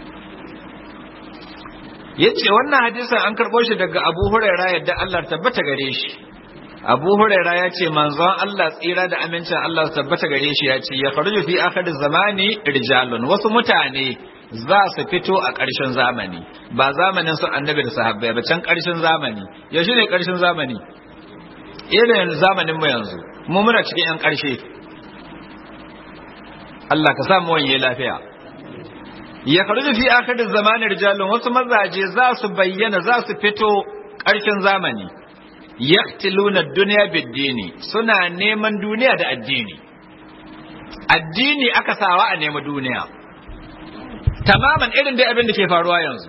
yace wannan hadisin an karɓo shi daga Abu Huraira yadda Allah tabbata gare shi Abu Huraira ya ce manzon Allah tsira da amincin Allah tabbata gare shi ya ce ya faruju fi akhir zamani rijalun wasu mutane za su fito a ƙarshen zamani ba zamanin su annabi da sahabbai ba can ƙarshen zamani yaushe ne ƙarshen zamani irin zamanin mu yanzu mu muna cikin yan ƙarshe Allah ka sa mu wanye lafiya ya faru fi akhirin zamanin rijalun wasu mazaje za su bayyana za su fito ƙarshen zamani yaqtiluna dunya bid-dini suna neman duniya da addini addini aka sawa a nemi duniya tamaman irin dai abin da ke faruwa yanzu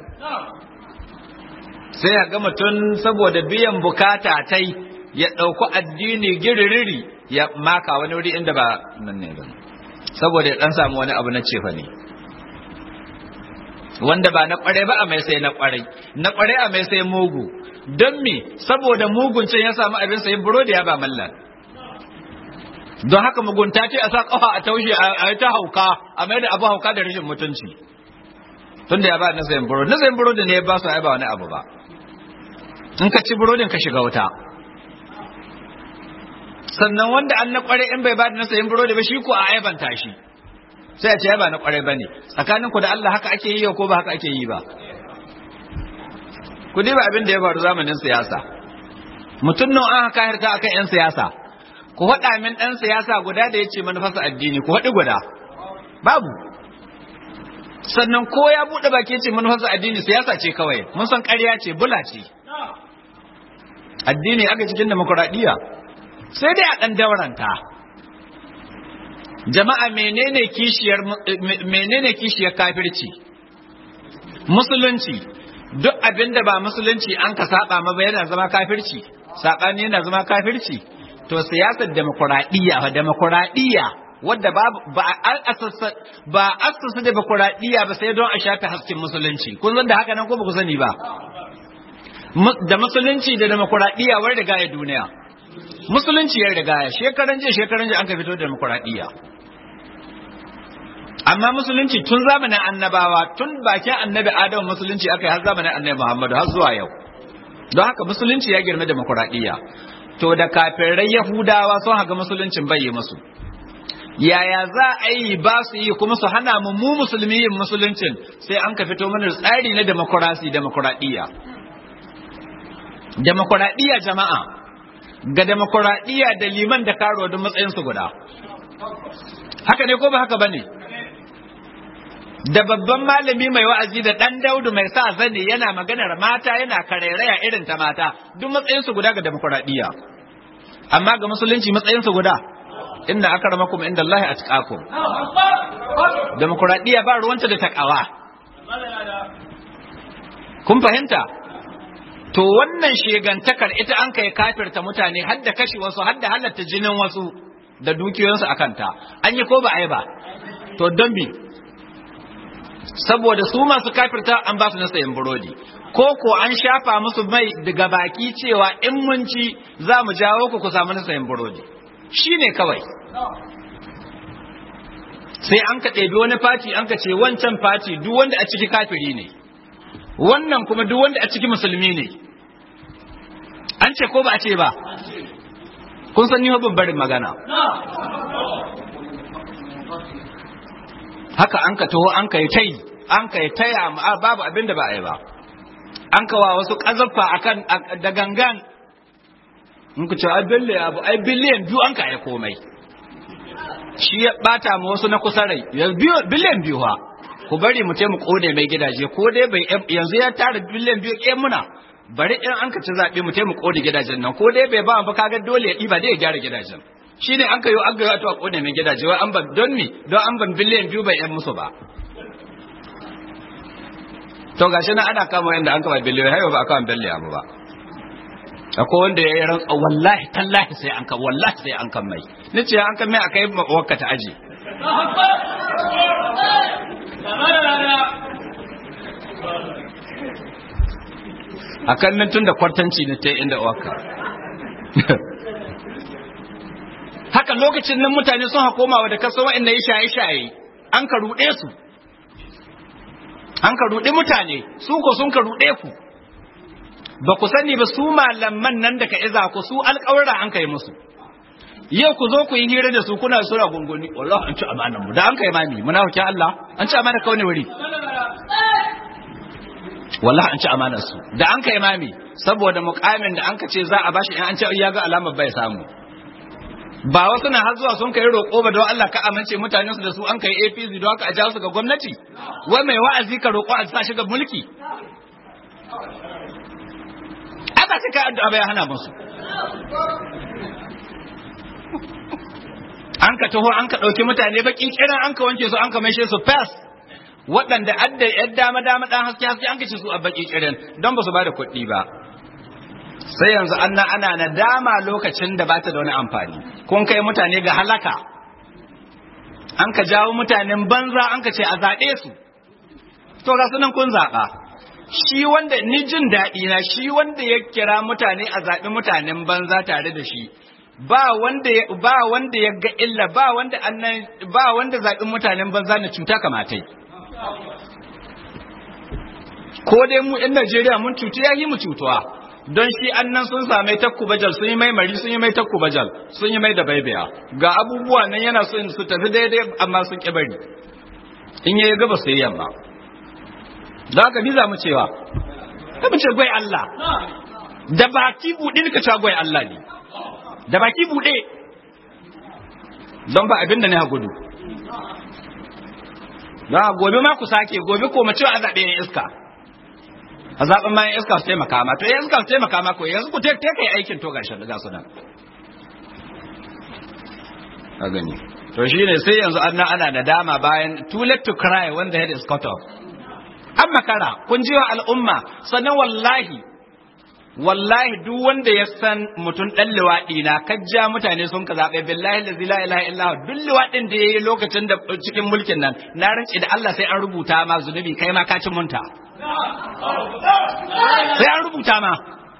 sai ga mutum saboda biyan bukata tai ya ɗauki addini giririri ya maka wani wuri inda ba nan ne ba saboda ya ɗan samu wani abu na cefa ne wanda ba na kware ba a mai sai na kware na kware a mai sai mugu don me saboda mugun can ya samu abin sayin burodi ya ba mallan don haka mugunta ce a sa kafa a taushe a ta hauka a mai da abu hauka da rashin mutunci tunda ya ba na sayin burodi na sayin burodi ne ba su ba wani abu ba in ka ci burodin ka shiga wuta sannan wanda an na kware in bai ba da na sayin burodi ba shi ko a aibanta shi sai a ce ya ba na kwarai bane tsakanin ku da Allah haka ake yi ko ba haka ake yi ba ku ba abin da ya faru zamanin siyasa mutum nan an haka harta akan yan siyasa ku faɗa min ɗan siyasa guda da ya ce manufarsa addini ku faɗi guda babu sannan ko ya buɗe baki ce manufarsa addini siyasa ce kawai mun san ƙarya ce bula ce addini aka cikin demokuraɗiyya sai dai a ɗan dauranta jama'a menene kishiyar menene kishiyar kafirci musulunci duk abinda ba musulunci an ka saba ma ba yana zama kafirci sabani yana zama kafirci to siyasar demokuraɗiyya fa demokuraɗiyya wadda ba ba asasa ba asasa demokuraɗiyya ba sai don a shafe hasken musulunci kun san da haka nan ko ba ku sani ba da musulunci da demokuraɗiyya wai riga ya duniya musulunci ya riga ya shekaran jiya shekaran jiya an ka fito da demokuraɗiyya amma musulunci tun zamanin annabawa tun bakin annabi adamu musulunci aka yi har zamanin annabi muhammadu har zuwa yau don haka musulunci ya girma demokuraɗiyya to da kafirai yahudawa sun haka musuluncin bai yi musu yaya za a yi ba su yi kuma su hana mu mu musulmi yin musuluncin sai an ka fito mana tsari na demokurasi demokuraɗiyya demokuraɗiyya jama'a ga demokuraɗiyya da liman da karo da matsayinsu guda haka ne ko ba haka ba ne da babban malami mai wa'azi da ɗan daudu mai sa zane yana maganar mata yana karairaya irin ta mata duk matsayinsu guda ga demokuraɗiyya amma ga musulunci matsayinsu guda inda aka rama kuma inda Allah a tuƙakum demokuraɗiyya ba ruwanta da taƙawa kun fahimta to wannan shegantakar ita an kai kafirta mutane har da kashe wasu har da halatta jinin wasu da dukiyoyinsu a kanta an yi ko ba a yi ba to don bi saboda su masu kafirta an ba su na sayan burodi ko ko an shafa musu mai daga baki cewa in mun ci za mu jawo ku ku samu na sayan burodi shi ne kawai sai an ka ɗebi wani fati an ka ce wancan fati duk wanda a ciki kafiri ne wannan kuma duk wanda a ciki musulmi ne an ce ko ba a ce ba kun san ni babbarin magana haka an ka taho an ka yi tai an ka yi taya babu abin da ba a yi ba an kawa wasu ƙazaffa akan da gangan in ku ce ai bille abu ai biliyan biyu an ka yi komai shi ya bata mu wasu na kusa rai biliyan biyu ha ku bari mu ce mu kone mai gidaje ko dai bai yanzu ya tara biliyan biyu ke muna bari in an ka ci zaɓe mu ce mu kone gidajen nan ko dai bai ba mu kaga dole ya ɗiba dai ya gyara gidajen shi ne an ka yi an ga a kone mai gidaje wai an ban don mi don an ban biliyan biyu bai yan musu ba to gashi nan ana kama yanda an kama biliyan hayo ba a kama biliyan ba akwai wanda ya yi rantsa wallahi tallahi sai an kan wallahi sai an kan mai ni ce an kan mai aka yi wakka ta aji a kan nan tun da kwartanci na ta inda wakka haka lokacin nan mutane sun hakoma wa da kaso wa'in yi shaye-shaye an ka ruɗe su an ka ruɗe mutane su ko sun ka ruɗe ku ba ku sani ba su malaman nan da ka iza ku su alƙawarra an kai musu yau ku zo ku yi hira da su kuna sura gunguni wallahi an ci amanan mu da an kai mami muna hukin Allah an ci amana kawai wuri wallahi an ci amanar su da an kai mami saboda mukamin da an ka ce za a bashi in an ce ya ga alamar bai samu ba wasu na har zuwa sun kai roƙo ba don Allah ka amince mutanen su da su an kai APC don haka a ja su ga gwamnati wai mai wa'azi ka roƙo a sa shi ga mulki aka suka addu'a bai hana musu an ka taho an ka ɗauki mutane bakin kiran an ka wanke su an ka maishe su fes waɗanda adda yan dama dama ɗan haske haske an kace su a baki kiran don ba su ba da kuɗi ba sai yanzu an ana nadama lokacin da ba ta da wani amfani kun kai mutane ga halaka an ka jawo mutanen banza an ka ce a zaɓe su to ga sunan kun zaɓa shi wanda ni jin daɗi na shi wanda ya kira mutane a zaɓi mutanen banza tare da shi ba wanda ba wanda ya ga illa ba wanda annan ba wanda zaɓin mutanen banza na cuta kamatai ko dai mu ɗan Najeriya mun cutu ya yi mu cutuwa don shi annan sun same takku bajal sun yi mai mari sun yi mai takku bajal sun yi mai da baibiya ga abubuwa nan yana so su tafi daidai amma sun ƙi bari in yayi gaba sai yamma da haka biza mu cewa ka mu ce gwai Allah da baki buɗe ka cewa gwai Allah ne da baki buɗe don ba abin da ne ha gudu don gobe ma ku sake gobe ko mace a zaɓe yan iska a zaɓen ma yan iska su taimaka ma to yan iska su taimaka ma ko yanzu ku te kai aikin to gashi da gasu nan a gani to shine sai yanzu an ana da dama bayan too late to cry when the head is cut off an makara kun ji wa al'umma sannan wallahi wallahi duk wanda ya san mutum ɗan liwaɗi na kajja mutane sun ka zaɓe billahi da zila ilaha illa duk liwaɗin da ya yi lokacin da cikin mulkin nan na rance da Allah sai an rubuta ma zunubi kai ma ka ci munta sai an rubuta ma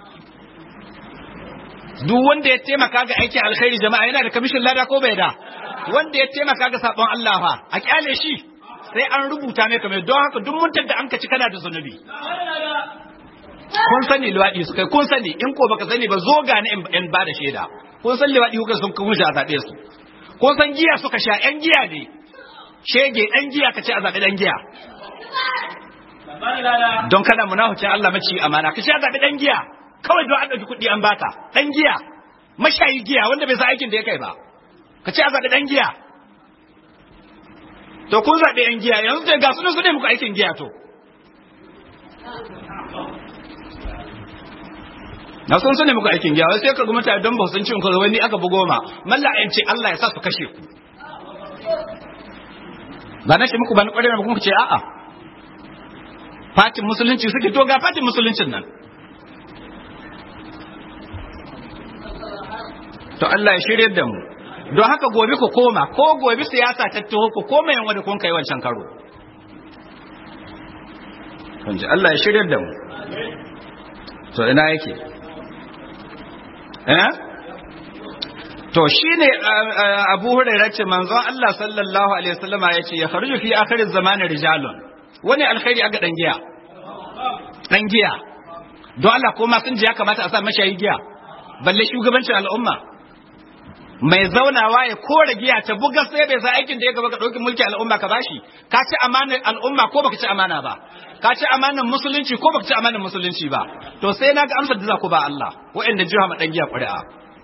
duk wanda ya taimaka ga aikin alkhairi jama'a yana da kamishin lada ko bai da wanda ya taimaka ga sabon Allah fa a kyale shi sai an rubuta mai kamar don haka duk muntar da an ka ci kana da zunubi kun sani liwaɗi su kai kun sani in ko baka sani ba zo ga ni in ba da shaida kun san liwaɗi kuka sun kuma a zaɓe su kun san giya suka sha ƴan giya ne shege ɗan giya ka ce a zaɓi ɗan giya don kada munafucin Allah maci amana ka ce a zaɓi ɗan giya kawai don an ɗauki kuɗi an baka ɗan giya mashayi giya wanda bai san aikin da ya kai ba ka ce a zaɓi ɗan giya to kun zaɓi ɗan giya yanzu ga sunan su ne muku aikin giya to na sun sani muku aikin giya sai ka mutane don ba sun ci ku wani aka bugo ma malla ayin ce Allah ya sa su kashe ku ba na ce muku ba na kware na kuma ce a'a fatin musulunci suke to ga fatin musuluncin nan to Allah ya shirye da mu don haka gobe ku koma ko gobe siyasa ta taho ku koma yan wanda kun kai wancan karo kun ji Allah ya shirye da mu to ina yake eh to shine Abu Hurairah ce manzon Allah sallallahu alaihi wasallama yace ya kharuju fi akhiriz zamanin rijalun wani alkhairi aga dan giya dan giya don Allah ko ma sun ji ya kamata a sa mashayi giya balle shugabancin al'umma mai zaunawa ya kore giya ta buga sai bai sa aikin da ya gaba ka ɗauki mulki al'umma ka bashi ka ci amanar al'umma ko baka ci amana ba ka ci amanar musulunci ko baka ci amanar musulunci ba to sai na ga amsar da za ku ba Allah waɗanda jiha ma ɗan giya ƙuri'a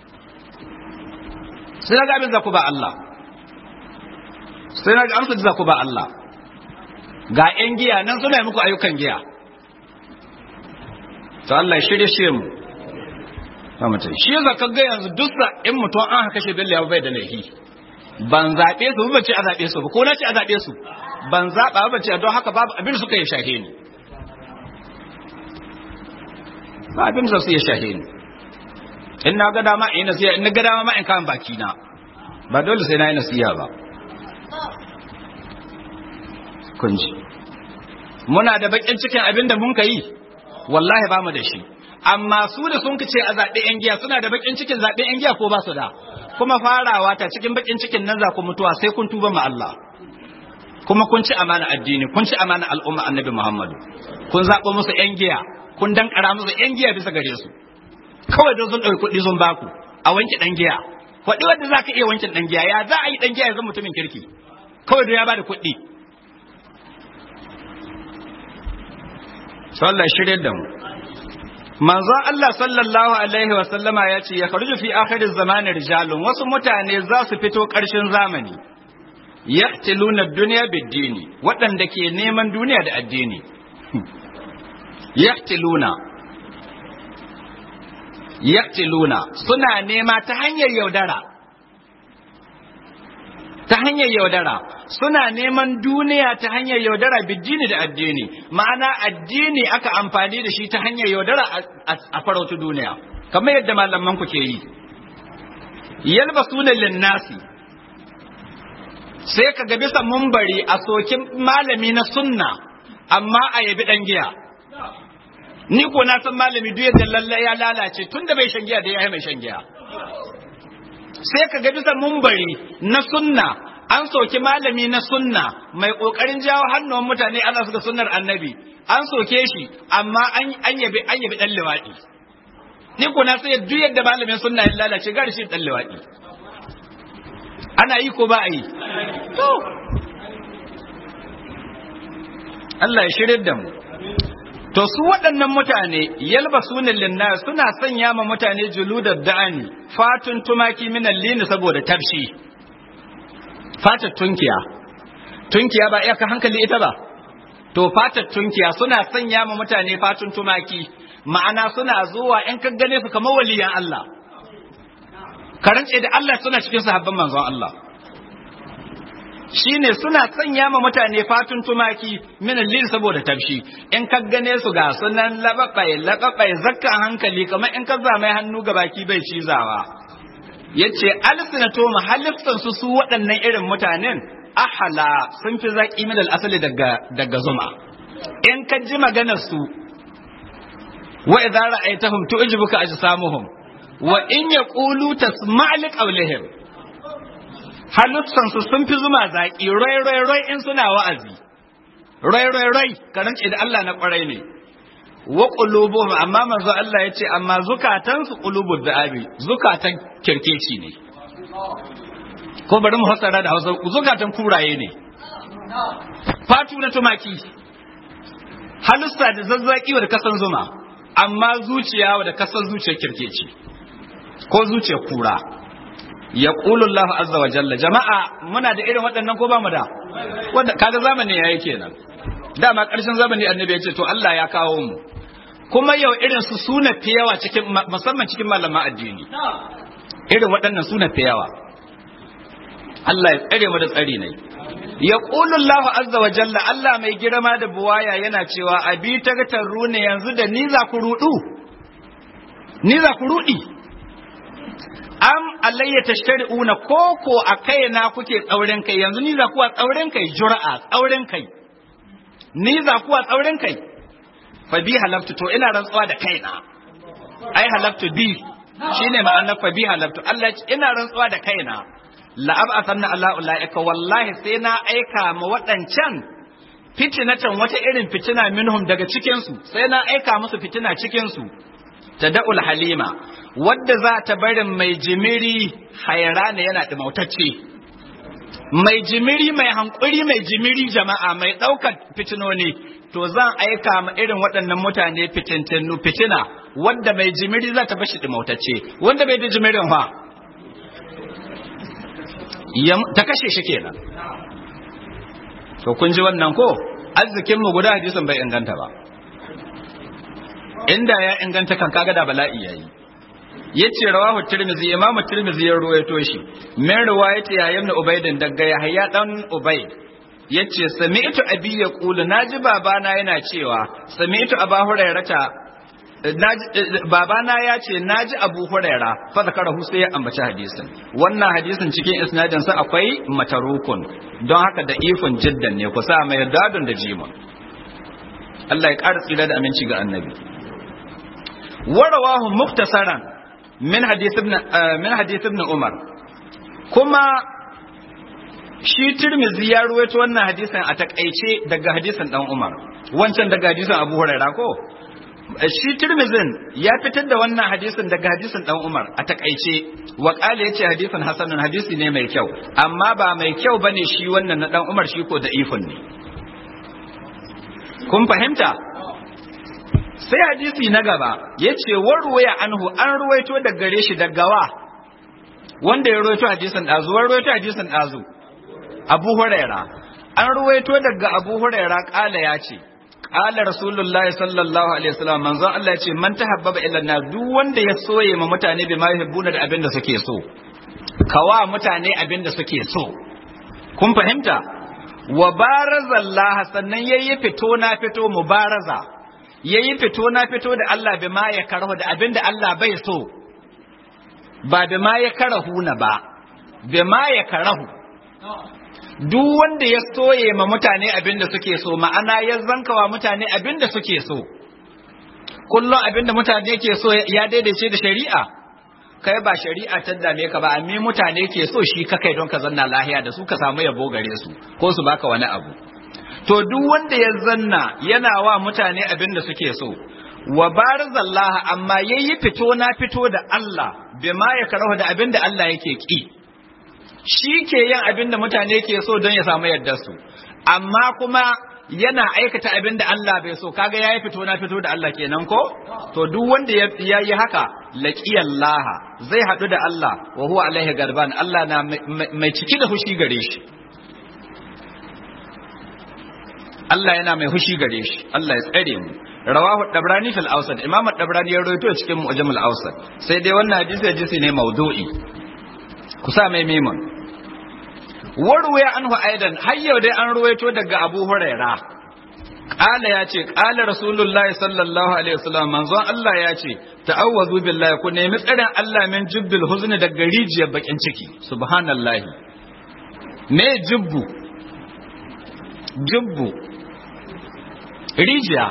sai na ga abin za ku ba Allah sai na ga amsar da za ku ba Allah ga ƴan giya nan suna yi muku ayyukan giya to Allah ya shirye shi mu mutum shi yasa ka ga yanzu duk in mutum an haka shi bello ya bai da laifi ban zaɓe su ba ce a zaɓe su ba ko na ce a zaɓe su ban zaɓa ba ce don haka babu abin suka yi shahe ni ba abin da su ya shahe ni in na ga dama in nasiya in na ga dama ma in kan baki na ba dole sai na yi nasiya ba kun ji muna da bakin cikin abin da mun ka yi wallahi ba mu da shi amma su da sun ce a zaɓe ‘yan giya suna da baƙin cikin zaɓe ‘yan giya ko ba su da kuma farawa ta cikin baƙin cikin nan za ku mutuwa sai kun tuba ma Allah kuma kun ci amana addini kun ci amana al'umma annabi Muhammadu kun zaɓo musu ‘yan giya kun dankara musu ‘yan giya bisa gare su kawai don sun ɗauki kuɗi sun baku a wanke ɗan giya kwaɗi wanda za ka iya wanke ɗan giya ya za a yi ɗan giya ya zama mutumin kirki kawai don ya ba da kuɗi sallah shirye da mu manzo Allah sallallahu alaihi wa sallama ya ce ya kharuju fi akhiriz zamani rijalun wasu mutane za su fito ƙarshen zamani yaqtiluna dunya bid-dini waɗanda ke neman duniya da addini yaqtiluna yaqtiluna suna nema ta hanyar yaudara ta hanyar yaudara suna neman duniya ta hanyar yaudara biddini da addini ma'ana addini aka amfani da shi ta hanyar yaudara a farautu duniya kamar yadda malaman ku ke yi yalba sunan linnasi sai ka ga bisa mumbari a sokin malami na sunna amma a yabi dan giya ni ko na san malami duk yadda lalle ya lalace tunda bai shan giya da ya mai shan giya sai ka ga bisa mumbari na sunna an soki malami na sunna mai kokarin jawo hannuwan mutane Allah suka sunnar annabi an soke shi amma an yabi an yabi dan liwadi ni ko na sai duk yadda malamin sunna ya lalace gari shi dan liwadi ana yi ko ba a yi to Allah ya shirin da mu to su waɗannan mutane yalba sunan linnar suna sanya ma mutane juludar da'ani fatun tumaki minan lini saboda tafshi fatar tunkiya tunkiya ba iyaka hankali ita ba to fatar tunkiya suna sanya ma mutane fatun tumaki ma'ana suna zuwa in ka gane su kamar waliyan Allah karance da Allah suna cikin sahabban manzon Allah shine suna sanya ma mutane fatun tumaki min lil saboda tafshi in ka gane su ga sunan lababai lababai zakkan hankali kamar in ka zama hannu ga baki bai cizawa yace alsinato mahallifsan su su waɗannan irin mutanen ahala sun fi zaki min asali daga daga zuma in ka ji maganar su wa idza ra'aytahum tu'jibuka ajsamuhum wa in yaqulu tasma' li qawlihim halittansu sun fi zuma zaƙi rai rai rai in suna wa'azi rai rai rai karance da Allah na ƙwarai ne wa qulubuhum amma manzo Allah yace amma zukatan su qulubud da'abi zukatan kirkeci ne ko bari mu fassara da Hausa zukatan kuraye ne fatu na tumaki halussa da zazzaki wa da kasan zuma amma zuciya wa da kasan zuciyar kirkeci ko zuciyar kura ya Allah azza wa jalla jama'a muna da irin waɗannan ko ba mu da wanda kaga zamani yayi kenan dama ƙarshen zamani annabi ya ce to Allah ya kawo mu kuma yau irin su suna fi yawa cikin musamman cikin malaman addini irin waɗannan suna fi yawa Allah ya tsare mu da tsari ne ya Allah azza wa jalla Allah mai girma da buwaya yana cewa abi tagataru ne yanzu da ni za ku rudu ni za ku rudi am alayya tashtari'una koko a kaina kuke tsaurin kai yanzu ni za kuwa tsaurin kai jura'a tsaurin kai ni za kuwa tsaurin kai fa bi halaftu to ina rantsuwa da kaina ai halaftu bi shine ma'anar fa bi halaftu Allah ina rantsuwa da kaina la ab'athanna ala ulaika wallahi sai na aika ma waɗancan fitinatan wata irin fitina minhum daga cikin su sai na aika musu fitina cikin su tada'ul halima wadda za ta barin mai jimiri hayrana yana ɗimautacce mai jimiri mai hankuri mai jimiri jama'a mai ɗaukar fitinoni to zan aika ma irin waɗannan mutane fitintinu fitina wadda mai jimiri za ta bashi ɗimautacce wanda bai da jimirin fa ta kashe shi kenan to kun ji wannan ko arzikinmu guda hadisin bai inganta ba inda ya inganta kan kaga da bala'i yayi yace rawahu tirmizi imam tirmizi ya ruwaito shi min riwayati ya ibn ubayd daga yahya dan ubayd yace sami'tu abi yaqulu naji babana yana cewa sami'tu aba hurairata babana ya ce naji abu huraira fa zakarahu sai ya ambaci hadisin wannan hadisin cikin isnadin sa akwai matarukun don haka da ifin jiddan ne kusa mai dadun da jimun Allah ya ƙara tsira da aminci ga annabi ورواه مختصرا من حديث ابن من حديث ابن عمر كما shi Tirmidhi ya ruwaito wannan hadisin a takaice daga hadisin dan Umar wancan daga hadisin Abu Hurairah ko shi Tirmidhin ya fitar da wannan hadisin daga hadisin dan Umar a takaice wa qala yace hadisin hasanun hadisi ne mai kyau amma ba mai kyau bane shi wannan na dan Umar shi ko da ifin ne kun fahimta sai hadisi na gaba ya ce warwaya anhu an ruwaito da gare shi daga wa wanda ya ruwaito hadisin ɗazu wani ruwaito hadisin ɗazu abu huraira an ruwaito daga abu huraira ƙala ya ce ƙala rasulullah sallallahu alaihi wasallam manzon Allah ya ce man tahabbaba ila na duk wanda ya soye ma mutane bi ma yuhibbuna da abin da suke so kawa mutane abin da suke so kun fahimta wa barazallah sannan yayi fito na fito mubaraza ya yi fito na fito da Allah bi ma ya karahu da abin da Allah bai so ba bi ma ya karahu na ba bi ma ya karahu duk wanda ya soye ma mutane abin da suke so ma'ana ya zankawa mutane abin da suke so kullum abin da mutane ke so ya daidaice da shari'a kai ba shari'a ta dame ka ba amma mutane ke so shi ka kai don ka zanna lahiya da su ka samu yabo gare su ko su baka wani abu to duk wanda ya zanna yana wa mutane abin da suke so wa barzallah amma yayi fito na fito da Allah bima ya karahu da abin da Allah yake ki shi ke yin abin da mutane ke so don ya samu yardar su amma kuma yana aikata abin da Allah bai so kaga yayi fito na fito da Allah kenan ko to duk wanda ya yi haka laqiyallaha zai hadu da Allah wa huwa alaihi garban Allah na mai ciki da fushi gare shi Allah yana mai hushi gare shi Allah ya tsare mu rawahu dabrani fil awsat imam dabrani ya rawaito cikin mu'jamul awsat sai dai wannan hadisi hadisi ne maudu'i ku sa mai memon warwaya anhu aidan har yau dai an ruwaito daga Abu Huraira Ƙala ya ce, ƙala Rasulullahi sallallahu Alaihi wasallam manzon Allah ya ce, ta'awwazu billahi ku nemi tsarin Allah min jubbil huzni daga rijiyar bakin ciki, subhanallahi. Me jubbu? Jubbu. Rijiya.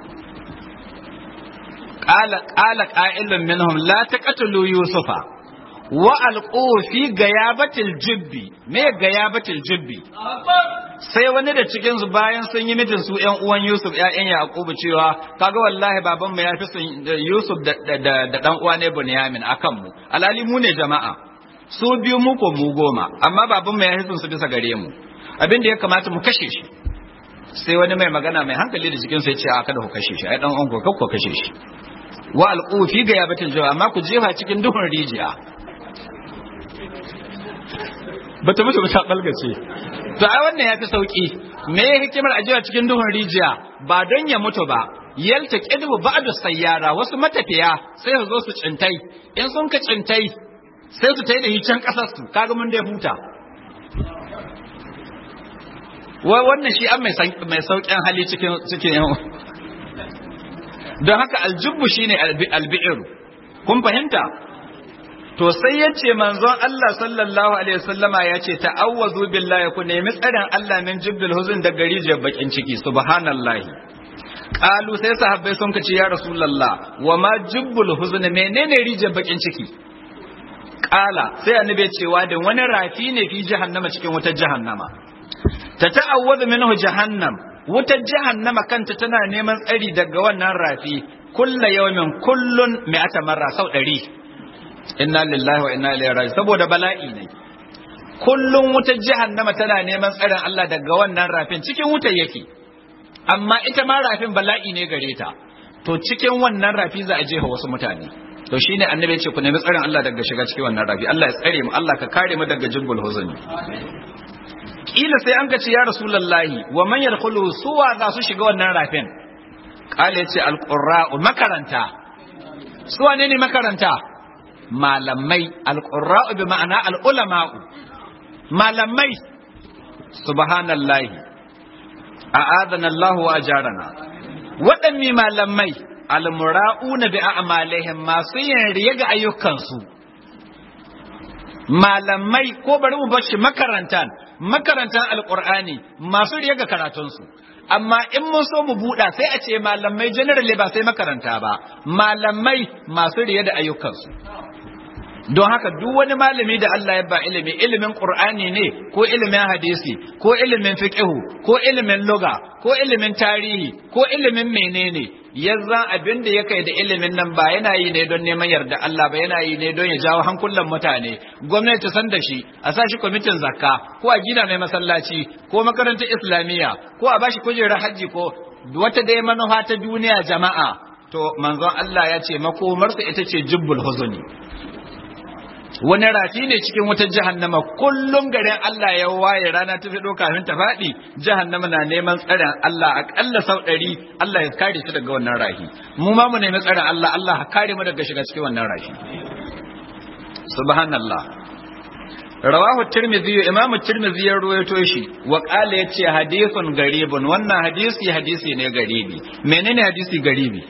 Ƙala ƙala ƙa'ilun minhum la taqtulu Yusufa. wa alƙo fi gayabatil jubbi me gayabatil jubbi sai wani da cikin su bayan sun yi mitin su ƴan uwan Yusuf ƴaƴan Yaqubu cewa kaga wallahi baban mu ya fi son Yusuf da da da dan uwa ne Bunyamin akan mu alali mu ne jama'a su biyu mu ko mu goma amma baban mu ya fi son su bisa gare mu abin da ya kamata mu kashe shi sai wani mai magana mai hankali da cikin sai ya ce a kada ku kashe shi ai dan uwan ku kashe shi wa alqu fi gayabatil jubbi amma ku jefa cikin duhun rijiya bata mutu ta balgace to ai wannan ya fi sauki me ya hikimar ajiya cikin duhun rijiya ba don ya mutu ba yalta kidbu ba'du sayyara wasu matafiya sai su zo su cintai in sun ka cintai sai su tai da hicen kasar su kaga mun dai huta wai wannan shi an mai saukin hali cikin cikin yan don haka aljubbu shine albi'ir kun fahimta to sai ya ce manzon Allah sallallahu alaihi wasallama ya ce ta'awwazu billahi ku nemi tsarin Allah min jibbil huzun da gari je bakin ciki subhanallahi qalu sai sahabbai sun kace ya rasulullah wa ma jibbul huzun menene rije bakin ciki qala sai annabi cewa da wani rafi ne fi jahannama cikin wutar jahannama ta ta'awwazu minhu jahannam wutar jahannama kanta tana neman tsari daga wannan rafi kulla yawmin kullun mi'ata marra sau ɗari inna lillahi wa inna ilaihi raji saboda bala'i ne kullum wutar jahannama tana neman tsarin Allah daga wannan rafin cikin wutar yake amma ita ma rafin bala'i ne gare ta to cikin wannan rafi za a jefa wasu mutane to shine annabi ya ce ku nemi tsarin Allah daga shiga cikin wannan rafi Allah ya tsare mu Allah ka kare mu daga jibbul huzni kila sai an ce ya rasulullahi wa man yadkhulu suwa za su shiga wannan rafin kale yace alqurra'u makaranta suwa ne ne makaranta malamai alƙurra'u bi ma'ana al'ulama'u malamai subhanallahi a adana Allah wa ajarana waɗanne malamai almura'una bi a'malihim masu yin riya ga ayyukansu malamai ko bari mu bar shi makarantan makarantan alqur'ani masu riya ga karatunsu amma in mun so mu buɗa sai a ce malamai generally ba sai makaranta ba malamai masu riya da ayyukansu don haka duk wani malami da Allah ya ba ilimi ilimin Qur'ani ne ko ilimin hadisi ko ilimin fiqhu ko ilimin lugha ko ilimin tarihi ko ilimin menene yanzu abin da ya kai da ilimin nan ba yana yi ne don neman yarda Allah ba yana yi ne don ya jawo hankulan mutane gwamnati ta san da shi a sa shi kwamitin zakka ko a gina mai masallaci ko makarantar islamiyya ko a bashi kujerar hajji ko wata dai manufa ta duniya jama'a to manzon Allah ya ce makomarsa ita ce jubbul huzuni wani rafi ne cikin wutar jahannama kullum garin Allah ya waye rana ta fito kafin ta faɗi jahannama na neman tsarin Allah aƙalla sau ɗari Allah ya kare shi daga wannan rafi mu ma mu nemi tsarin Allah Allah ya kare mu daga shiga cikin wannan rafi subhanallah rawahu tirmidhi imamu tirmidhi ya ruwaito shi wa qala yace hadithun garibun wannan hadisi hadisi ne garibi menene hadisi garibi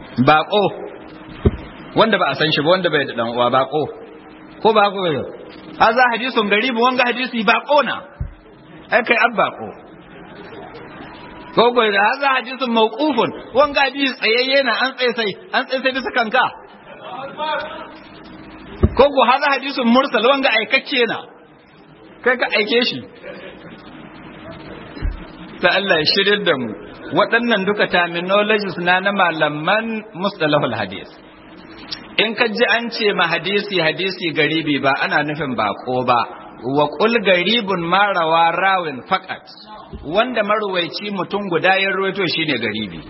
baqo wanda ba a san shi ba wanda bai da dan uwa bako ko ba ko haza hadisun garibu wanga hadisi ba kona ai kai abba ko ko ko da haza hadisun mawqufun wanga hadisi tsayayye na an tsaye sai an tsaye sai bisa kanka ko ko haza hadisun mursal wanga aikakke na kai ka aike shi ta Allah ya shirin da mu waɗannan duka terminologies na na malaman mustalahul hadis in ka ji an ce ma hadisi hadisi garibi ba ana nufin bako ba wa qul garibun marawa rawin faqat wanda marwaici mutum guda ya rawaito shine garibi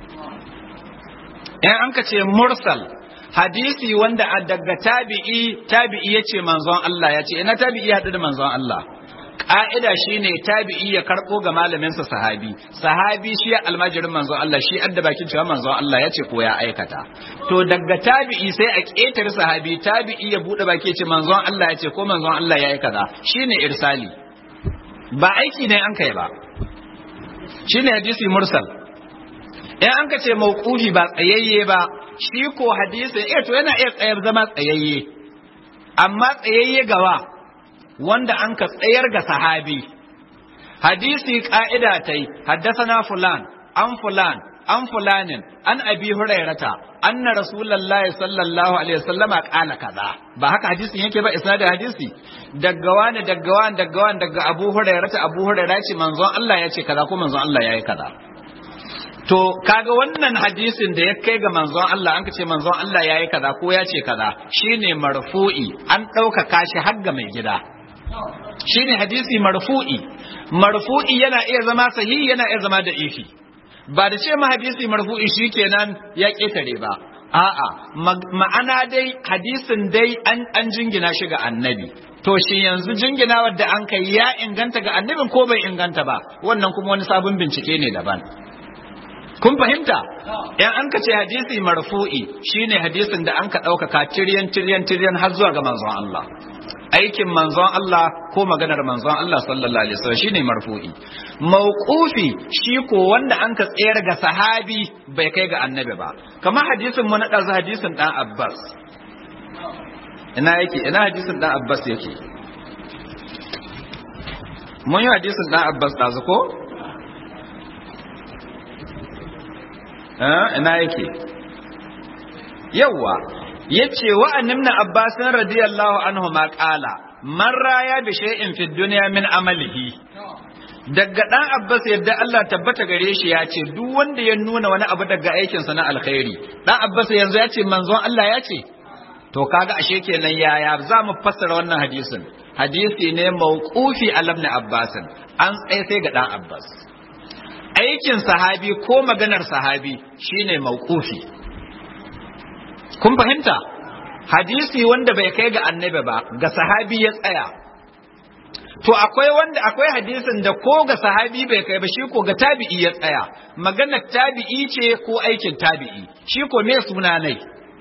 in an ka ce mursal hadisi wanda a daga tabi'i tabi'i yace manzon Allah yace ina tabi'i hadu da manzon Allah ka'ida shine tabi'i ya karbo ga malaminsa sahabi sahabi shi almajirin manzon Allah shi adda bakin cewa manzon Allah ya ce ko ya aikata to daga tabi'i sai a ketare sahabi tabi'i ya bude baki ce manzon Allah ya ce ko manzon Allah ya aikata shine irsali ba aiki ne an kai ba shine hadisi mursal in an ka ce mauqufi ba tsayayye ba shi ko hadisi eh to yana iya tsayar zama tsayayye amma tsayayye gawa wanda an ka tsayar ga sahabi hadisi ka'ida ta yi haddasana fulan an fulan an fulanin an abi hurairata anna rasulullahi sallallahu alaihi wasallama qala kaza ba haka hadisin yake ba isnadin hadisi daga wani daga wani daga wani daga abu hurairata abu hurairata ce manzon Allah ya ce kaza ko manzon Allah ya yi kaza to kaga wannan hadisin da ya kai ga manzon Allah an ce manzon Allah ya yi kaza ko ya ce kaza shine marfu'i an ɗaukaka shi har ga mai gida shine hadisi marfu'i marfu'i yana iya zama sahihi yana iya zama da ifi ba da ce ma hadisi marfu'i shikenan ya ketare ba a'a ma'ana dai hadisin dai an an jingina shi ga annabi to shi yanzu jingina wadda an kai ya inganta ga annabin ko bai inganta ba wannan kuma wani sabon bincike ne daban kun fahimta yan an ka ce hadisi marfu'i shine hadisin da an ka ɗaukaka tiryan tiryan tiryan har zuwa ga manzon Allah aikin manzon Allah ko maganar manzon Allah sallallahu alaihi wasallam shine marfu'i mauqufi shi ko wanda an ka tsayar ga sahabi bai kai ga annabi ba kamar hadisin mu na ɗazu hadisin dan Abbas ina yake ina hadisin dan Abbas yake mun yi hadisin dan Abbas ɗazu ko ina yake yawwa yace wa annabna abbas radiyallahu anhu ma qala man raya bi shay'in fid dunya min amalihi daga dan abbas yadda Allah tabbata gare shi ya ce duk wanda ya nuna wani abu daga aikin sa na alkhairi dan abbas yanzu ya ce manzon Allah ya ce to kaga ashe kenan yaya za mu fassara wannan hadisin hadisi ne mauqufi alam na abbas an tsaye sai ga dan abbas aikin sahabi ko maganar sahabi shine mauqufi kun fahimta hadisi wanda bai kai ga annabi ba ga sahabi ya tsaya to akwai wanda akwai hadisin da ko ga sahabi bai kai ba shi ko ga tabi'i ya tsaya maganar tabi'i ce ko aikin tabi'i shi ko me suna nai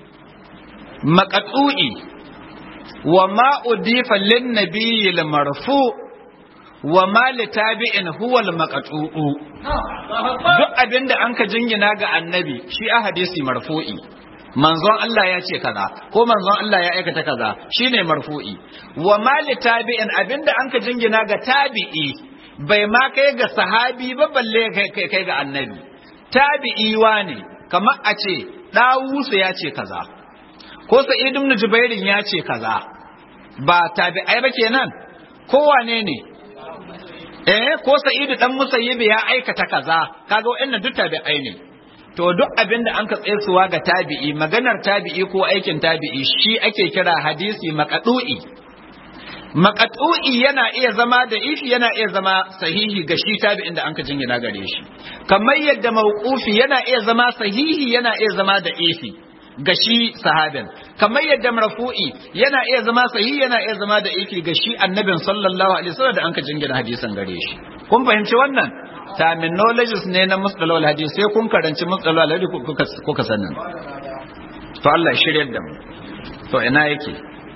maqatu'i wa ma udifa lin nabiyil marfu' wa ma li tabi'in huwa al-maqtu'u duk abinda an ka jingina ga annabi shi a hadisi marfu'i manzon Allah ya ce kaza ko manzon Allah ya aikata kaza shine marfu'i wa ma li tabi'in abinda an ka jingina ga tabi'i bai ma kai ga sahabi ba balle kai kai ga annabi tabi'i wane kamar a ce dawusu ya ce kaza ko sa'id ibn jubairin ya ce kaza ba tabi'ai ba kenan ko wane ne eh ko sa'idu dan musayyib ya aikata kaza kaga wa'annan duk tabi'ai ne to duk abin da an ka tsayesuwa ga tabi'i maganar tabi'i ko aikin tabi'i shi ake kira hadisi maqdu'i maqdu'i yana iya zama da ifi yana iya zama sahihi ga shi tabi'in da an ka jingina gare shi kamar yadda mawqufi yana iya zama sahihi yana iya zama da ifi ga shi sahabin kamar yadda marfu'i yana iya zama sahihi yana iya zama da ifi ga shi annabin sallallahu alaihi wasallam da an ka jingina hadisan gare shi kun fahimci wannan terminologies ne na mustalawal hadisi sai kun karanci mustalawal hadisi kuka sanin to Allah shiryar da mu to ina yake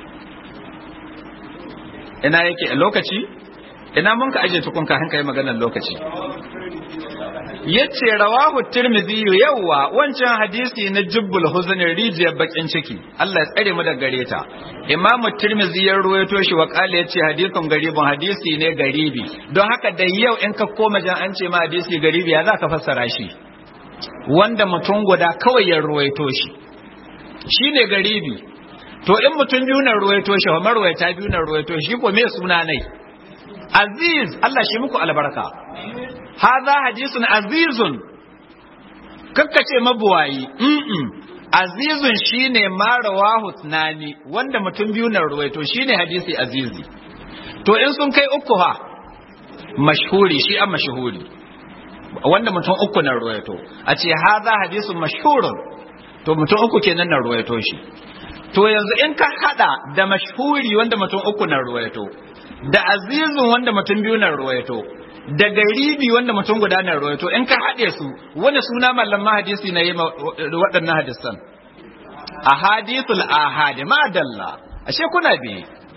ina yake a lokaci ina mun ka aje tukun ka hanka yi maganar lokaci yace rawahu tirmidhi yawa wancan hadisi na jubbul huzn rijiyar bakin ciki Allah ya tsare mu da gare ta imamu tirmidhi ya ruwaito shi wa kale yace hadisin garibin hadisi ne garibi don haka da yau in ka koma jan an ce ma hadisi garibi ya za ka fassara shi wanda mutum guda kawai ya ruwaito shi shine garibi to in mutum biyu na ruwaito shi Umar ruwaita biyu na ruwaito shi ko me suna nai aziz Allah shi muku albarka hadha hadisun azizun kakkace mabuwayi mm azizun shine ma rawahu tunani wanda mutum biyu na ruwaito shine hadisi azizi to in sun kai uku ha mashhuri shi an mashhuri wanda mutum uku na ruwaito a ce hadha hadisun mashhurun to mutum uku kenan na ruwaito shi to yanzu in ka hada da mashhuri wanda mutum uku na ruwaito da azizun wanda mutum biyu na ruwaito da garibi wanda mutum guda na ruwaito in ka haɗe su wani suna mallamma hadisi na yi waɗannan hadisan ahadithul ahad ma dalla ashe kuna bi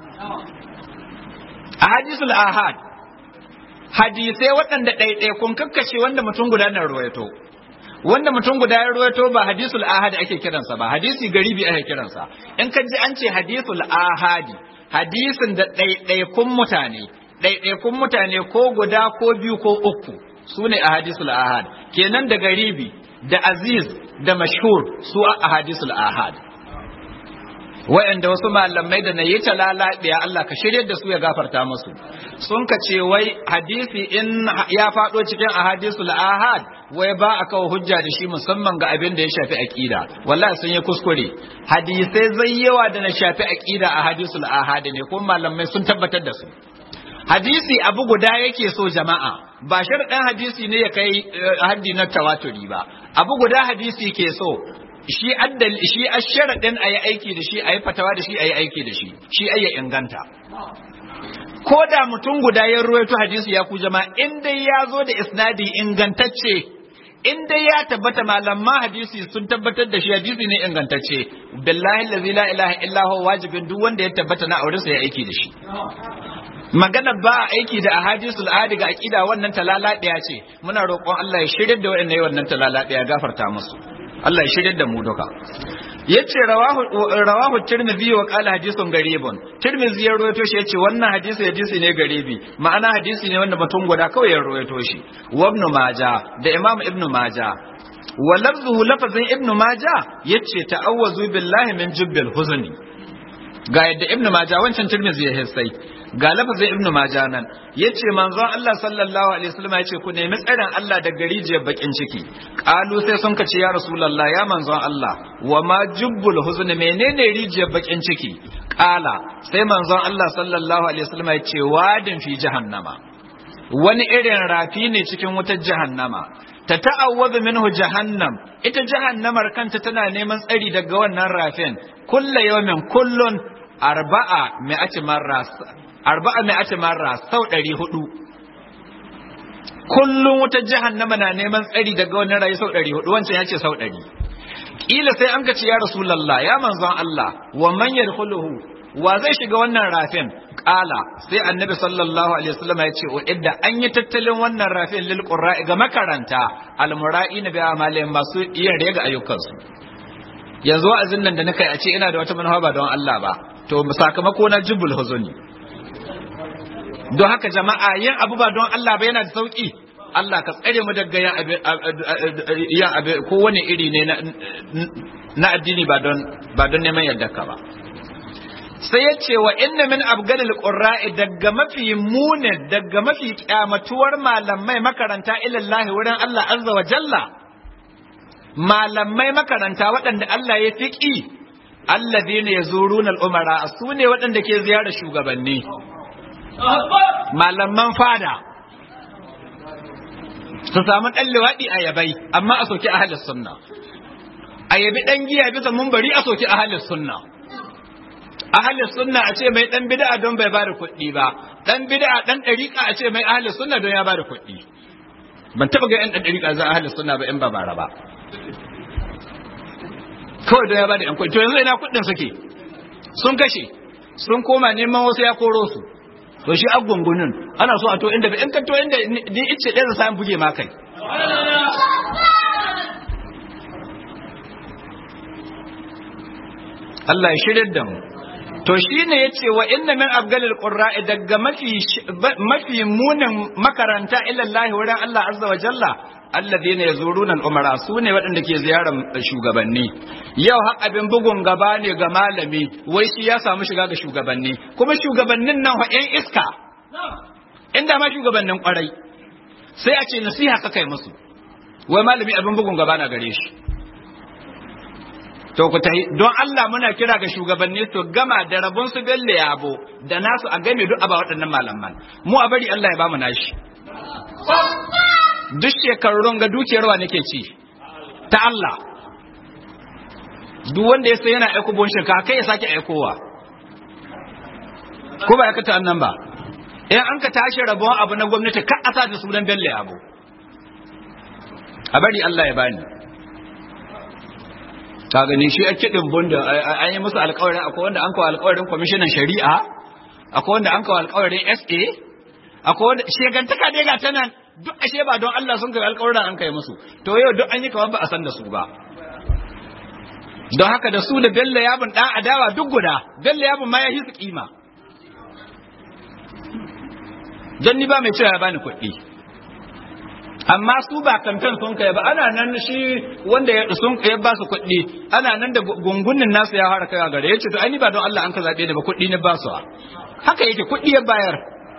ahadithul ahad hadisai waɗanda ɗaiɗai kun kakkashe wanda mutum guda na ruwaito wanda mutum guda ya ruwaito ba hadisul ahad ake kiransa ba hadisi garibi ake kiransa in ka ji an ce hadisul ahadi hadisin da ɗaiɗaikun mutane ɗaiɗaikun mutane ko guda ko biyu ko uku su ne a hadisul ahad kenan da garibi da aziz da mashhur su a hadisul ahad wa'anda wasu malamai da na yi talalaɗiya Allah ka shirya da su ya gafarta musu sun ka ce wai hadisi in ya faɗo cikin ahadisul ahad wai ba a kawo hujja da shi musamman ga abin da ya shafi aqida wallahi sun yi kuskure hadisai zai yawa da na shafi aqida a hadisul ahad ne kuma malamai sun tabbatar da su hadisi abu guda yake so jama'a ba sharɗin hadisi ne ya kai haddi na tawaturi ba abu guda hadisi ke so shi addal shi asharaɗin a yi aiki da shi a yi fatawa da shi a yi aiki da shi shi ai ya inganta ko da mutum guda ya ruwaito hadisi ya ku jama'a in dai ya zo da isnadi ingantacce in dai ya tabbata malaman hadisi sun tabbatar da shi hadisi ne ingantacce billahi allazi la ilaha illa huwa wajibin duk wanda ya tabbata na aure sa ya aiki da shi magana ba aiki da ahadisul ahadi ga aqida wannan talala daya ce muna roƙon Allah ya shirye da wayannan wannan talala daya gafarta musu Allah ya shirye da mu duka yace rawahu rawahu tirmidhi wa qala hadithun garibun tirmidhi ya rawaito shi yace wannan hadisi hadisi ne garibi ma'ana hadisi ne wanda mutum guda kawai ya rawaito shi wa ibn majah da imam ibn majah wa lafzuhu lafazin ibn majah yace ta'awwazu billahi min jubbil huzni ga yadda ibn majah wancan tirmidhi ya hissai ga lafazin ibnu majah nan yace manzon Allah sallallahu alaihi wasallam yace ku nemi tsarin Allah da garijiyar bakin ciki qalu sai sun kace ya rasulullah ya manzon Allah wa ma jubbul huzn menene rijiyar bakin ciki qala sai manzon Allah sallallahu alaihi wasallam yace wadin fi jahannama wani irin rafi ne cikin wutar jahannama ta ta'awwadu minhu jahannam ita jahannamar kanta tana neman tsari daga wannan rafin kullu yawmin kullun arba'a mi'ati marra arba'a mai ati marra sau ɗari hudu kullum wata jahannama na neman tsari daga wannan rayu sau ɗari hudu wancan ya ce sau ɗari ƙila sai an ce ya rasulallah ya manzon Allah wa man yadkhuluhu wa zai shiga wannan rafin ƙala sai annabi sallallahu alaihi wasallam ya ce idda an yi tattalin wannan rafin lil qurra'i ga makaranta al mura'ina bi amalihim masu iya rega ayyukansu yanzu wa'azin nan da nika a ce ina da wata manufa ba don Allah ba to sakamako na jubul huzuni don haka jama'a yin abu ba don Allah ba yana da sauki Allah ka tsare mu daga yin abu kowane iri ne na addini ba don ba don neman yarda ka ba sai ya ce wa inna min abgadil qurra'i daga mafi mune daga mafi kyamatuwar malamai makaranta ilallahi wurin Allah azza wa jalla malamai makaranta waɗanda Allah ya fiƙi alladhina yazuruna al-umara su ne waɗanda ke ziyarar shugabanni malaman fada su samu ɗan liwaɗi a yabai amma a soki ahalis sunna a yabi ɗan giya bisa mumbari a soki ahalis sunna ahalis sunna a ce mai ɗan bid'a don bai bada kuɗi ba ɗan bid'a ɗan ɗariƙa a ce mai ahalis sunna don ya bada kuɗi ban taɓa ga 'yan ɗan ɗariƙa za ahalis sunna ba in ba bara ba kawai don ya bada 'yan kuɗi to yanzu ina kuɗin suke sun kashe sun koma neman wasu ya koro su to shi agungunin ana so a to inda in ka to inda ni ice ɗaya sai buge ma kai Allah ya shirye da mu to shine yace wa inna min abgalil qurra'i daga mafi mafi munin makaranta ila Allah wurin Allah azza wa jalla alladhina yazuruna al-umara sune waɗanda ke ziyarar shugabanni yau har abin bugun gaba ne ga malami wai shi ya samu shiga ga shugabanni kuma shugabannin nan ƴan iska inda ma shugabannin kwarai sai a ce nasiha ka kai musu wai malami abin bugun gaba na gare shi to ku tahi don Allah muna kira ga shugabanni su gama da rabon su belle yabo da nasu a game duk aba waɗannan malaman mu a bari Allah ya bamu nashi duk shekarun ga dukiyar wa nake ci ta Allah duk wanda ya sai yana aiko bon shirka kai ya sake aikowa ko ba ya kata annan ba in an ka tashi rabon abu na gwamnati ka asa da sunan belle yabo a bari Allah ya bani ka gani shi ake din bunda an yi musu alƙawarin akwai wanda an kawo alƙawarin kwamishinan shari'a akwai wanda an kawo alƙawarin SA akwai wanda shegantaka dai ga ta nan duk ashe ba don Allah sun kai alƙawarin an kai musu to yau duk an yi kamar ba a san da su ba don haka da su da Bello yabun dan adawa duk guda Bello yabun ma ya hisu kima dan ni ba mai cewa ya bani kuɗi amma su ba kamfen sun kai ba ana nan shi wanda ya sun ya ba su kuɗi ana nan da gungunin nasu ya fara kai gare yace to ai ni ba don Allah an ka zabe da ba kuɗi ne ba su haka yake kuɗi ya bayar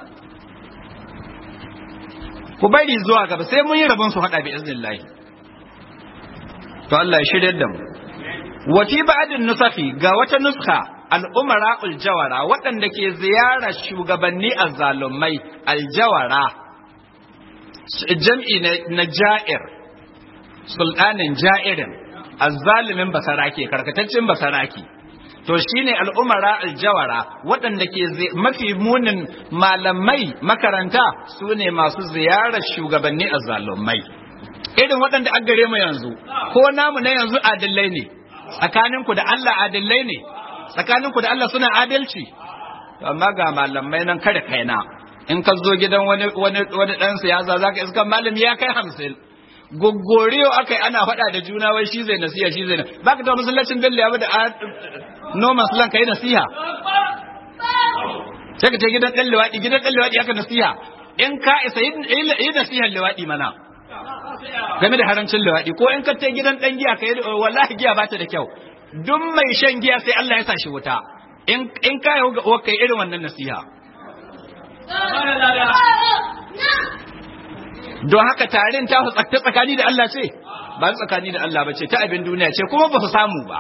ku bari zuwa gaba sai mun yi rabon su hada bi iznillahi to Allah ya shirye da mu wa fi ba'din nusafi ga wata nuskha al-umara al-jawara waɗanda ke ziyarar shugabanni azzalumai al-jawara jam'i na ja'ir sultanin ja'irin azzalimin basarake karkataccen basarake to shine al'umara aljawara waɗanda ke mafi munin malamai makaranta su ne masu ziyarar shugabanni azzalumai irin waɗanda an gare mu yanzu ko namu na yanzu adillai ne tsakaninku da Allah adillai ne tsakaninku da Allah suna adalci amma ga malamai nan kada kaina in ka zo gidan wani wani wani dan siyasa zaka iska malami ya kai hamsin goggoriyo akai ana faɗa da juna wai shi zai nasiha shi zai baka da masallacin dalle ya da no maslan kai nasiha sai ka ce gidan dan liwadi gidan dan liwadi aka nasiha in ka isa yi nasiha liwadi mana game da harancin liwadi ko in ka ce gidan dan giya kai wallahi giya ba ta da kyau duk mai shan giya sai Allah ya sa shi wuta in in ka yi ga kai irin wannan nasiha don haka tarin ta ta tsakani da Allah ce ba tsakani da Allah ba ce ta abin duniya ce kuma ba su samu ba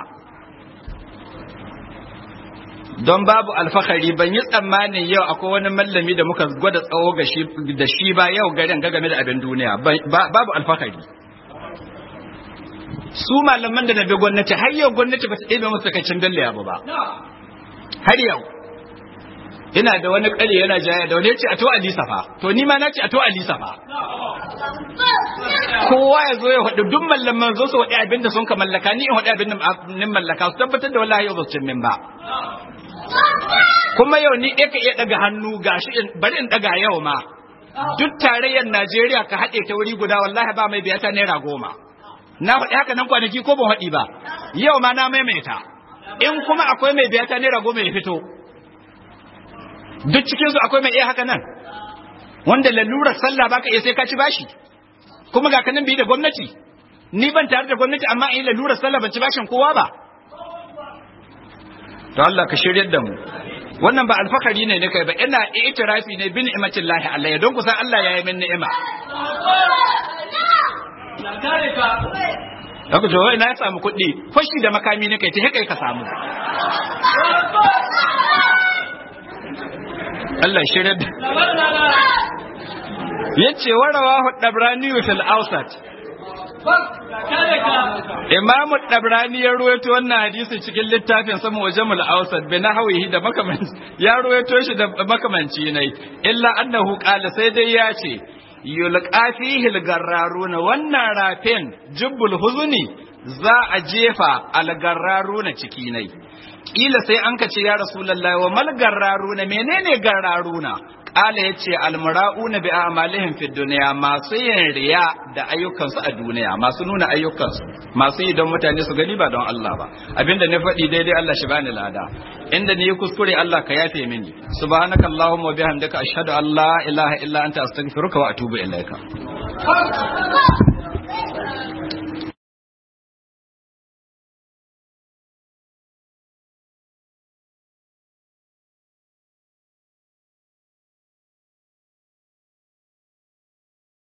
don babu alfahari ban yi tsammanin yau akwai wani mallami da muka gwada tsawo da shi ba yau garin ga game da abin duniya babu alfahari su malaman da na bi gwamnati har yau gwamnati ba ta ɗebe musu takaicin dalle ba har yau ina da wani kare yana jaya da wani ya ce a to alisa fa to ni ma na ce a to alisa fa kowa ya zo ya haɗu duk mallaman zo su waɗi abin da sun ka mallaka ni in haɗi abin da nin mallaka su tabbatar da wallahi yau ba su cin min ba kuma yau ni ɗaya ka iya ɗaga hannu gashi bari in ɗaga yau ma duk tarayyar Najeriya ka haɗe ta wuri guda wallahi ba mai biyata naira goma na faɗi haka nan kwanaki ko ban haɗi ba yau ma na maimaita in kuma akwai mai biyata naira goma ya fito duk cikin su akwai mai iya haka nan wanda lalurar sallah baka iya sai ka ci bashi kuma ga kanan bi da gwamnati ni ban tare da gwamnati amma in lalurar sallah ban ci bashin kowa ba to Allah ka shiryar da mu wannan ba alfakari ne ne kai ba ina itirafi ne bin ni'matin lahi Allah ya don kusan Allah ya yi min ni'ima Daga jawo ina ya samu kuɗi, fashi da makami ne kai ta kai ka samu. Allah shirya da. Ya ce warawa Dabrani fil Ausat. Imamu Dabrani ya ruwaito wannan hadisi cikin littafin sama wa Jamul Ausat bi nahwihi da makamanci ya ruwaito shi da makamanci ne illa annahu qala sai dai ya ce yulqa fihi al-garraruna wannan rafin jubbul huzuni za a jefa al-garraruna ciki nai kila sai an kace ya rasulullahi wa mal garraruna menene garraruna Ƙala ya ce almura'una bi amalihim fi duniya masu yin riya da ayyukansu a duniya masu nuna ayyukansu masu yi don mutane su gani ba don Allah ba abinda na faɗi daidai Allah shi bani lada inda ni kuskure Allah ka yafe mini subhanakallahumma wa bihamdika ashhadu an la ilaha illa anta astaghfiruka wa atubu ilaika